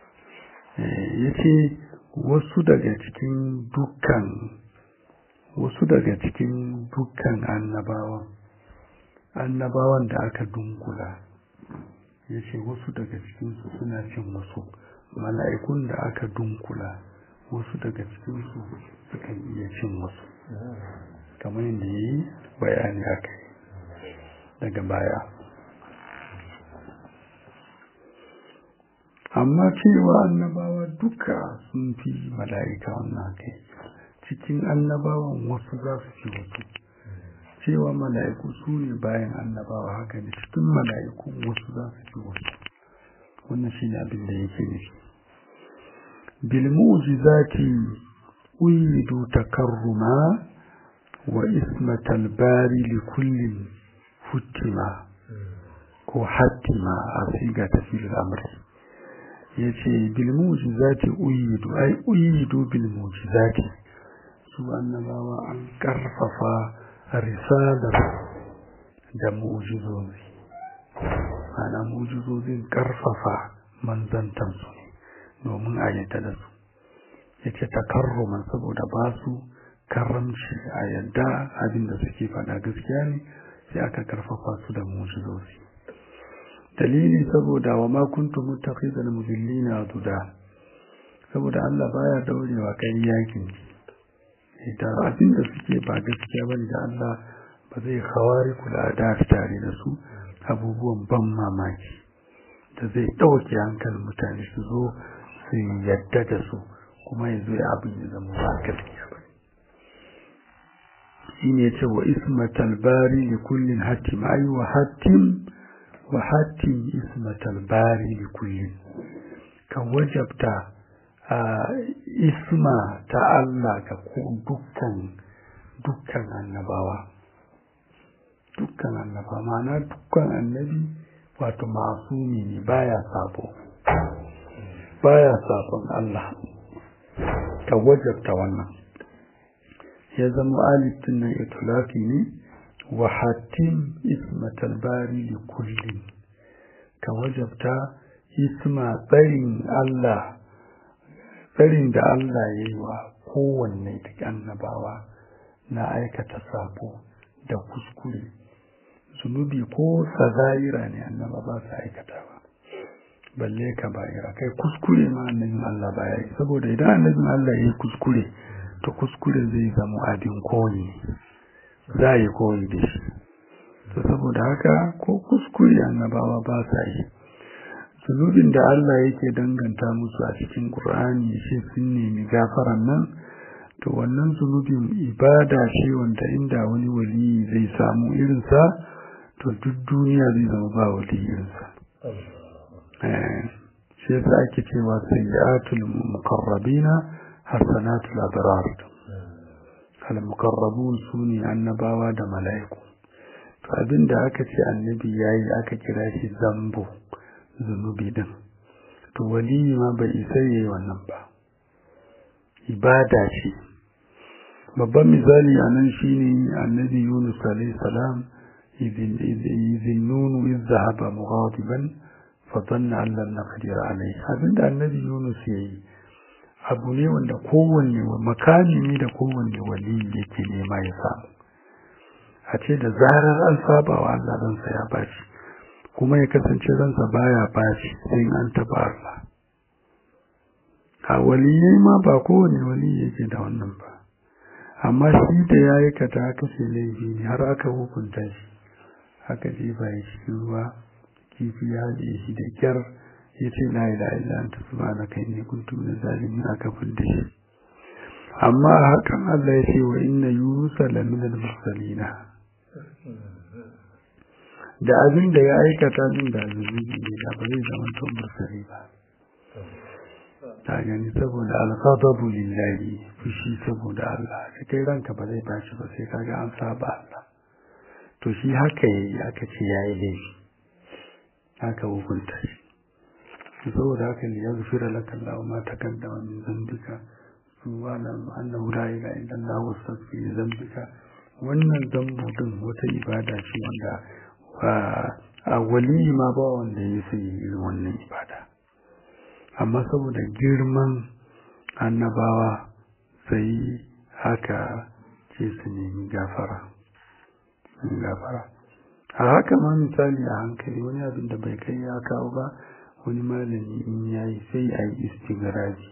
yace wasu daga cikin dukkan wasu daga cikin dukkan annabawan annabawan da aka dunkula ya ce wasu daga cikinsu suna cin wasu mala'ikun da aka dunkula wasu daga cikinsu sukan iya cin wasu kamar yadda ya yi bayani aka yi daga baya amma cewa annabawa duka sun fi mala'ika wannan kai cikin annabawan wasu za su fi wasu cewa mala'iku su ne bayan annabawa haka ne cikin mala'iku wasu za su fi wasu wannan shi ne abin da yake nufi bilmu'jizati uyidu takarruma wa ismatal bari li kullin huttima ko hattima a siga ta filin amri ya ce bilmu'jizati uyidu ai uyidu bilmu'jizati su annabawa an karfafa risalar da mu'jizozi ana mu'jizozin karfafa manzantansu ne domin a yadda da su ya ce takarruman saboda ba su karamci a yadda abinda suke faɗa gaskiya ne sai aka karfafa su da mu'jizozi dalili saboda wa ma kuntum muttakhidal mudillina duda saboda Allah baya daurewa kai yakin da abin da suke ba gaskiya bane da Allah ba zai khawari kula da tare da su abubuwan ban mamaki da zai dauke hankalin mutane su zo su yadda da su kuma ya zo abin ya zama ba gaskiya ba shine ya ce wa ismatal bari li kullin hatim ay wa hatim wa hatim ismatal bari li kullin kan wajabta a isma ta Allah ga dukkan dukkan annabawa dukkan annabawa ma'ana dukkan annabi wato masumi ne baya sabo baya sabon Allah ka wajabta wannan ya zama alifin nan itulaki ne wa hatim ismatal bari li kullin ka wajabta isma tsarin Allah tsarin da Allah ya yi wa kowanne duk annabawa na aikata sabo da kuskure zunubi ko saza'ira ne annaba ba su aikata ba balle ka bayira kai kuskure ma annabin Allah ba ya yi saboda idan annabin Allah ya yi kuskure to kuskure zai zama abin koyi za a yi koyi da shi to saboda haka ko kuskure annabawa ba sa yi zunubin da Allah yake danganta musu a cikin Qur'ani shi sun nemi gafaran nan to wannan zunubin ibada ce wanda inda wani wali zai samu irinsa to duk duniya zai zama ba wali irinsa shi yasa ake cewa sayyi'atul muqarrabina hasanatul abrar al muqarrabun sune annabawa da mala'iku to abinda aka ce annabi yayi aka kira shi zambo zunubi din to waliyi ma bai isa yayi wannan ba ibada ce babban misali a nan shine annabi yunus alayhi salam idin nunu iz zahaba mughadiban fa dhanna an lan naqdir alayhi abinda annabi yunus yayi abu ne wanda kowanne makami ne da kowanne waliyi yake nema ya samu a ce da zarar an saba wa Allah ransa ya bashi kuma ya kasance ransa baya bashi sai an taba Allah a waliyai ma ba kowane wali yake da wannan ba amma shi da ya yi kata aka ce laifi ne har aka hukunta shi aka jefa ya cikin ruwa kifi ya haɗe shi da kyar ya ce la ilaha illa anta subhanaka inni kuntu min zalimin aka fidda shi amma hakan Allah ya ce wa inna yunusa la min al-mursalina da abin da ya aikata din da zunubi ne da ba zai zama to mursali ba ta gani saboda al-ghadabu lillahi fushi saboda Allah da kai ranka ba zai tashi ba sai kaga an saba Allah to shi haka yayi aka ce yayi laifi haka hukunta shi saboda haka ne ya zufira laka Allah ma takaddama min zambika subhanahu annahu la ilaha illa Allah wastaghfir zambika wannan zambo din wata ibada ce wanda a wali ma ba wanda ya sai irin wannan ibada amma saboda girman annabawa sai haka ce su nemi gafara gafara a haka ma misali a hankali wani abin da bai kai ya kawo ba wani malami in yayi sai a yi istigraji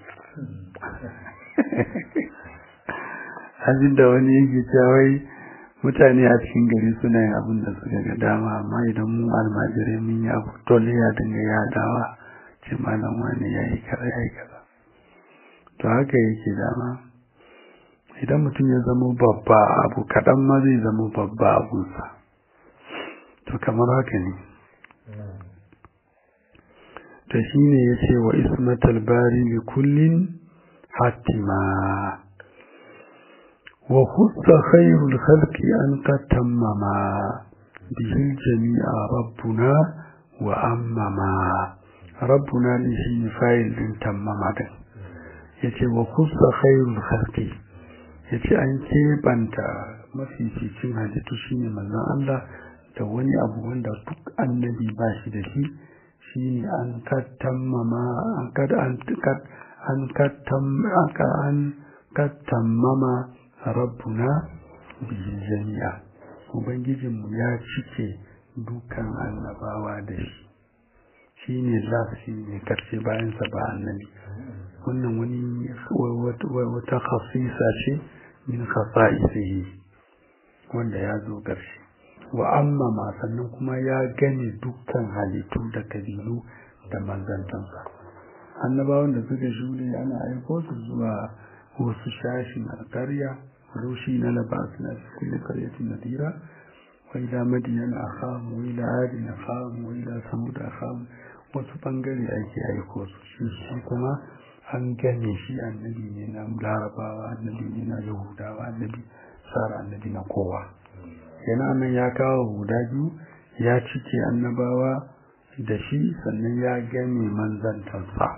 abin da wani yake cewa mutane a cikin gari suna yin abin da suka ga dama amma idan mu almajirai mun yi abu dole ya dinga yadawa ce malam wani ya yi kaza ya yi kaza to haka yake dama idan mutum ya zama babba abu kaɗan ma zai zama babba abunsa to kamar haka ne ta shi ne ya ce wa ismatal bari li kullin hatima wa kusa khairul khalqi an ka tammama bihin jami'a rabbuna wa ammama rabbuna ne shi ne fayil din tammama din ya ce wa kusa khairul khalqi ya ce an keɓanta mafificin halittu shi ne manzan Allah da wani abu wanda duk annabi ba shi da shi shi ne an kattammama an kattammama rabbuna bihin jami'a ubangijinmu ya cike dukan annabawa da shi shi ne lafi ne karshe bayansa ba annabi wannan wani wata khasisa ce min khasa'isihi wanda ya zo ƙarshe wa amma ma sannan kuma ya gane dukkan halittu da kabilu da manzantansa annabawan da suka shuɗe ana aiko su zuwa wasu shashin alƙarya rushi na labas na kulli qaryatin nadira wa ila madiyana akham wa ila adin akham wa ila samud akham wasu bangare ake aiko su shi kuma an gane shi annabi ne na larabawa annabi ne na yahudawa annabi tsara annabi na kowa yana nan ya kawo guda biyu ya cike annabawa da shi sannan ya gane manzantarsa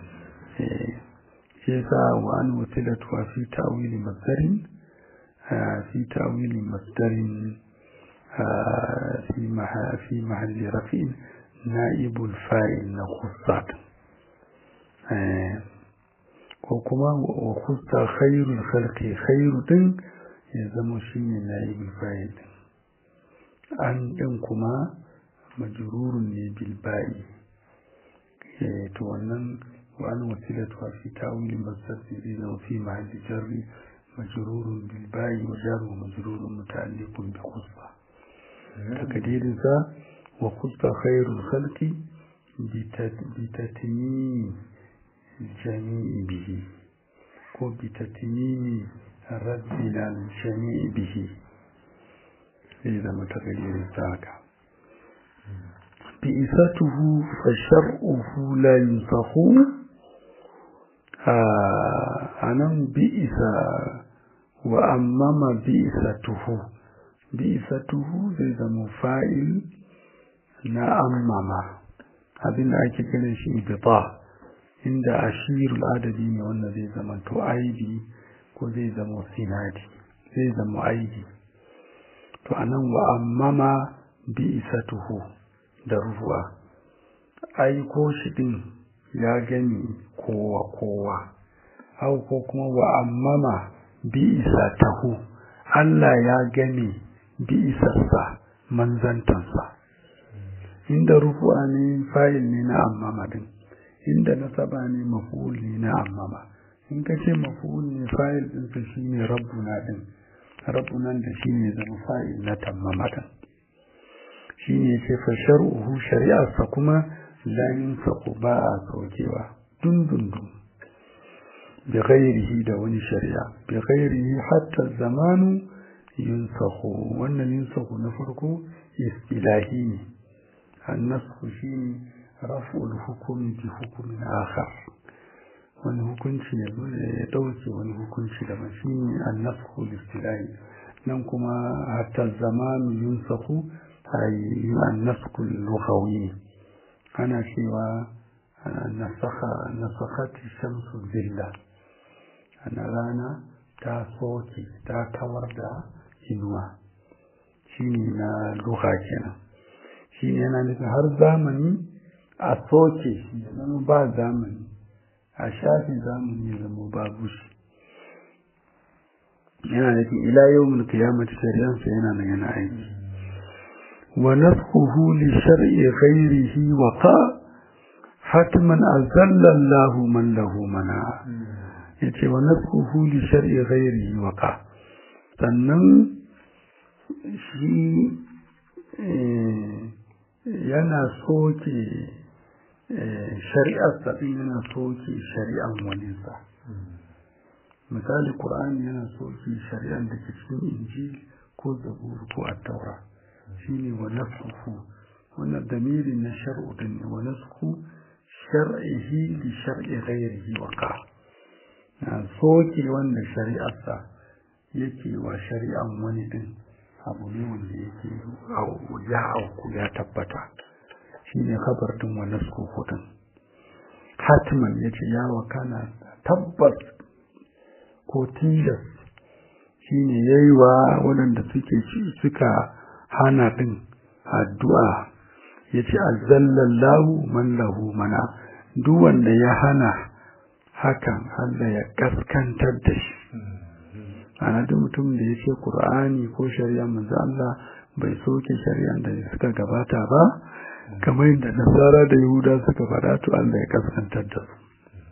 shi sa wa an wasilatuwa fi ta'wili masdarin fi ta'wili masdarin fi mahalli rafin na'ibul fa'il na khussat ko kuma wa kusta khairul khalqi khairu din ya zama shine naibul fa'il din an din kuma majrurun ne bil ba'i eh to wannan wa an wasilatu fi ta'wil masdari da fi mahalli jarri majrurun bil ba'i wa jar wa majrurun muta'alliqun bi kusta takdirin sa wa kusta khairul khalqi bi tatmim الجميع به وبتتميم ردنا الجميع به إذا متغير ذاك بئسته فشرعه لا ينسخ أنا بئس وأمام بئسته بئسته إذا مفاعل نأمم abin da ake kiran shi ibita inda ashirul adadi ne wanda zai zama to aibi ko zai zama sinadi zai zama aibi to anan wa ammama bi isatuhu da ruwa ai ko shi din ya gani kowa kowa hau ko kuma wa ammama bi isatahu Allah ya gani bi isarsa manzantansa inda rufu'a ne fayil ne na ammama din inda nasaba ne maf'ul ne na ammama in ka ce maf'ul ne fa'il din sa shine rabbuna din rabbuna da shine zama fa'il na tammama din shine ce fa shar'uhu shari'arsa kuma la yunsaku ba a saukewa dundundun bi ghairihi da wani shari'a bi ghairihi hatta zamanu yunsaku wannan yunsaku na farko istilahi ne annasku shine raf'ul hukumi bi hukumin akhar wani hukunci ya zo ya dauke wani hukunci da shine annasku istilahi nan kuma hatta zamanu yunsaku ay annasku lughawi ana cewa nasakha nasakhati shamsu zilla ana rana ta soke ta kawar da inuwa shine na lugha kenan shine yana nufin har zamani a soke shi zama ba zamani a shafi zamani ya zama babu shi yana nufin ila yau mun kiyamata shari'ansa yana nan yana aiki wa nasquhu li shar'i ghairihi wa qa hatman azalla Allah man lahu mana yace wa nasquhu li shar'i ghairihi wa qa sannan shi yana soke shari'ar saɗin yana soke shari'an waninsa misali ƙur'ani yana soke shari'ar da ke cikin injil ko zabur ko attaura shine wa nasku wannan damiri na shar'u din ne wa nasku shar'ihi li shar'i ghairihi wa ka na soke wanda shari'arsa yake wa shari'an wani din abu ne wanda yake ya auku ya tabbata shi ne kabartin wa nasku hudun hatman ya ce ya wakana tabbas ko tilas shi ne ya yi wa waɗanda suke suka hana ɗin addu'a ya ce alzallallahu man lahu mana duk wanda ya hana hakan Allah ya kaskantar da shi ana duk mutum da ya ce ƙur'ani ko shari'a manzo Allah bai soke shari'an da suka gabata ba kamar yadda nasara da yahuda suka faɗa to Allah ya kaskantar da su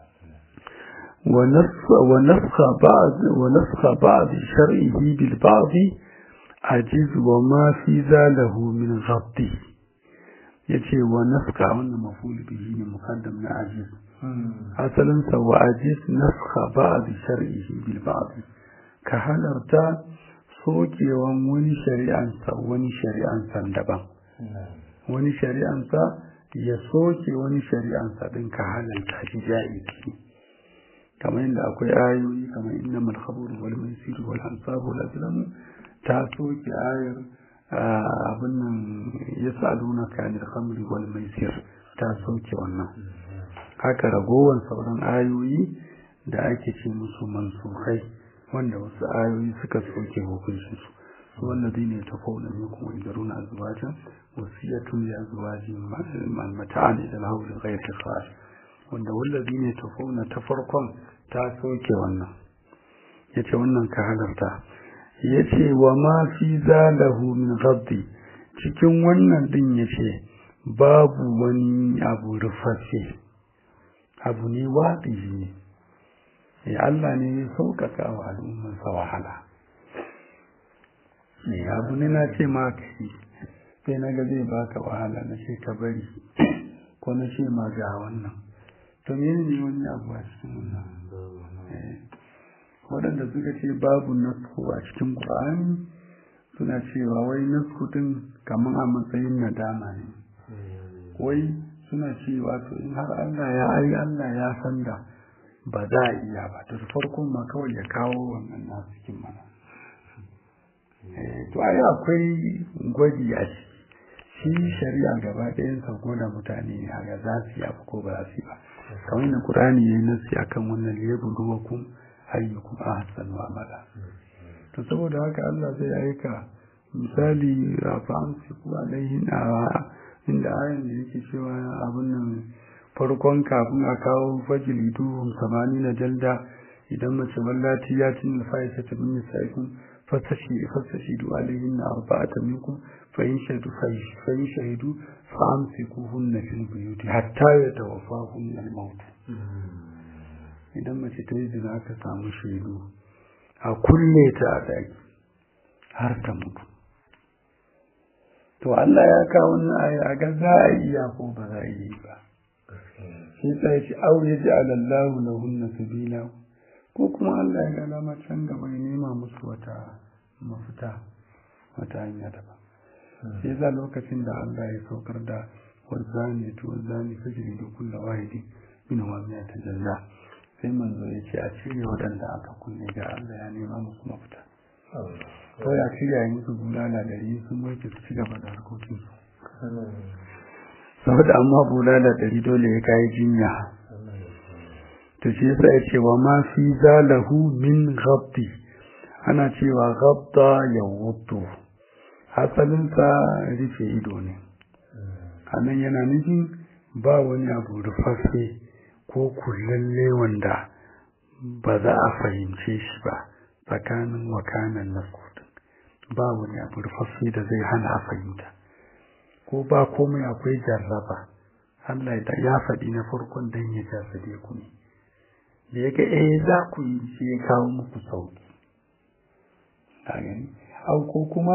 wa nafsa ba'd wa nafsa ba'd shar'ihi bil ba'd ajiz wa ma fi zalahu min ghabti yace wa nafka wannan maful bihi ne muqaddam na ajiz asalin sa wa ajiz nafka ba'd shar'ihi bil ba'd ka halarta sokewan wani shari'ansa wani shari'ansa daban wani shari'ansa ya soke wani shari'ansa din ka halalta shi ja'izi kamar yadda akwai ayoyi kamar inna mal khamru wal maisir wal ansab wal azlam ta soke ayar abin nan yasaluna ka anil khamri wal maisir ta soke wannan haka ragowar sauran ayoyi da ake ce musu mansukai wanda wasu ayoyi suka soke hukuncinsu su wallazi ne ta fauna ne kuma idaruna azwajan wasiyatun li azwajin mata'an ila al-hawli ghayr ikhraj wanda wallazi ne ta fauna ta farkon ta soke wannan yace wannan ka halarta yace wa ma fi zalahu min ghaddi cikin wannan din yace babu wani abu rufashe abu ne waɗi ne ya Allah ne ya sauƙaƙa wa al'ummarsa wahala ne abu ne na ce ma ka yi sai na ga zai baka wahala na ce ka bari ko na ce ma ga wannan to mene ne wani abu a cikin wannan waɗanda suka ce babu nasku a cikin ƙur'ani suna cewa wai nasku din kamar a matsayin nadama ne wai suna cewa to in har Allah ya ai Allah ya san da ba za a iya ba da farkon ma kawai ya kawo wannan nasu cikin mana to ai akwai gwaji a shi shari'a gaba ɗayan sa da mutane ne a ga za su yi abu ko ba za su yi ba kamar yadda Qur'ani ya yi nasi akan wannan liyabluwakum ayyukum ahsanu amala to saboda haka Allah zai aika misali fa amsiku alaihin inda ayan da yake cewa abin nan farkon kafin a kawo fajili duhun samani na jalda idan mace wallati ya cin da fa'isa ta min sa'ikun fasashi fasashi du alaihin na arba'ata minkum fa in shaidu fa in shaidu fa amsikuhunna fil buyuti hatta yatawaffahun al-maut idan mace ta yi zina aka samu shaidu a kulle ta a daki har ta mutu to Allah ya kawo wannan aya a ga za a iya ko ba za a yi ba sai ta ce au ya ji alallahu lahunna sabila ko kuma Allah ya ga dama can gaba ya nema musu wata mafita wata hanya daban sai za lokacin da Allah ya saukar da wazani to wazani fajiri da kulla wahidi min wa miya ta jalla sai manzo ya ce a cire waɗanda aka kunne ga Allah ya nema musu mafita kawai a cire a yi musu bulala da yi sun wanke su ci gaba da harkokinsu saboda amma bulala ɗari dole ya kayi jinya to shi yasa ya ce wa ma fi zalahu min ghabdi ana cewa ghabda ya wuto asalinsa rufe ido ne anan yana nufin ba wani abu rufaffe ko kullalle wanda ba za a fahimce shi ba tsakanin wakanan na ba wani abu rufaffe da zai hana a fahimta ko ba komai akwai jarraba Allah ya faɗi na farkon dan ya jarrabe ku ne da ya ga eh za ku yi shi ya kawo muku sauki a gani au ko kuma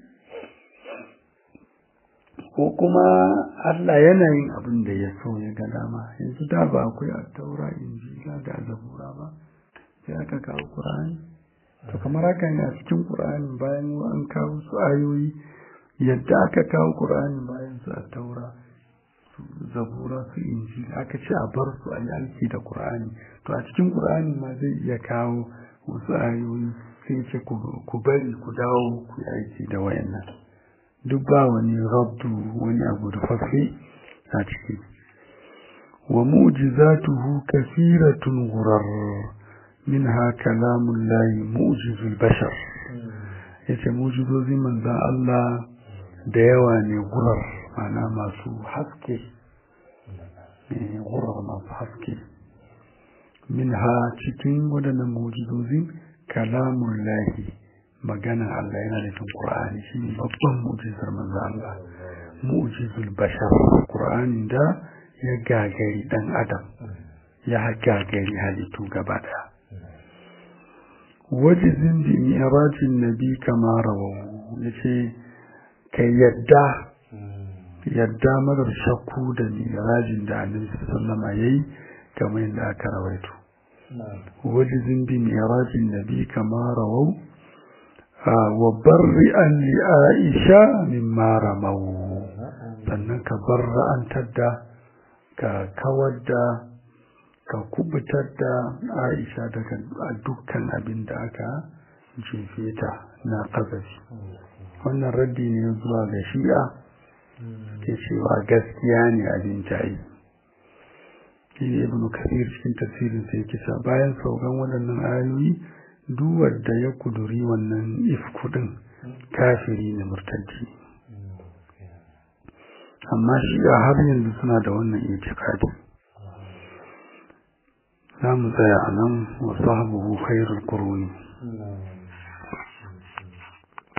ko kuma Allah yana yin abin da ya so ya ga dama yanzu da ba akwai attaura injila da zabura ba sai aka kawo qur'ani to kamar haka ne a cikin qur'ani bayan an kawo su ayoyi yadda aka kawo qur'ani bayan su attaura su zabura su injila aka ce a bar su a yi aiki da qur'ani to a cikin qur'ani ma zai iya kawo wasu ayoyi sai ce ku bari ku dawo ku yi aiki da wayannan duk ba wani rabdu wani abu da fafe a ciki wa mu'jizatuhu kasiratun ghurar minha kalamun layi mu'jizul bashar yace mu'jizozin manzon Allah da yawa ne gurar mana masu haske gurar masu haske minha cikin waɗannan mu'jizozin kalamun lahi maganar Allah yana nufin Qur'ani shine babban mu'jizar manzo Allah mu'jizul bashar Qur'ani da ya gagari dan adam ya gagari halittu gaba da wajizin bi mi'rajin nabi kama rawahu yace kai yadda yadda marar shakku da mi'rajin da Annabi sallallahu alaihi yayi kamar yadda aka rawaito wajizin bi mi'rajin nabi kama rawahu wa barri'an li Aisha mimma ramau sannan ka barra'antar da ka kawar da ka kubutar da Aisha daga dukkan abin da aka jefe ta na kazafi wannan raddi ne zuwa ga shi'a ke cewa gaskiya ne abin jayi shi ibn kasir cikin tafsirin sai kisa bayan saukan waɗannan ayoyi duwar da ya kuduri wannan ifkudin kafiri ne murtaddi amma shi a har yanzu suna da wannan itikadi za mu tsaya a nan wasu habu khairul quruni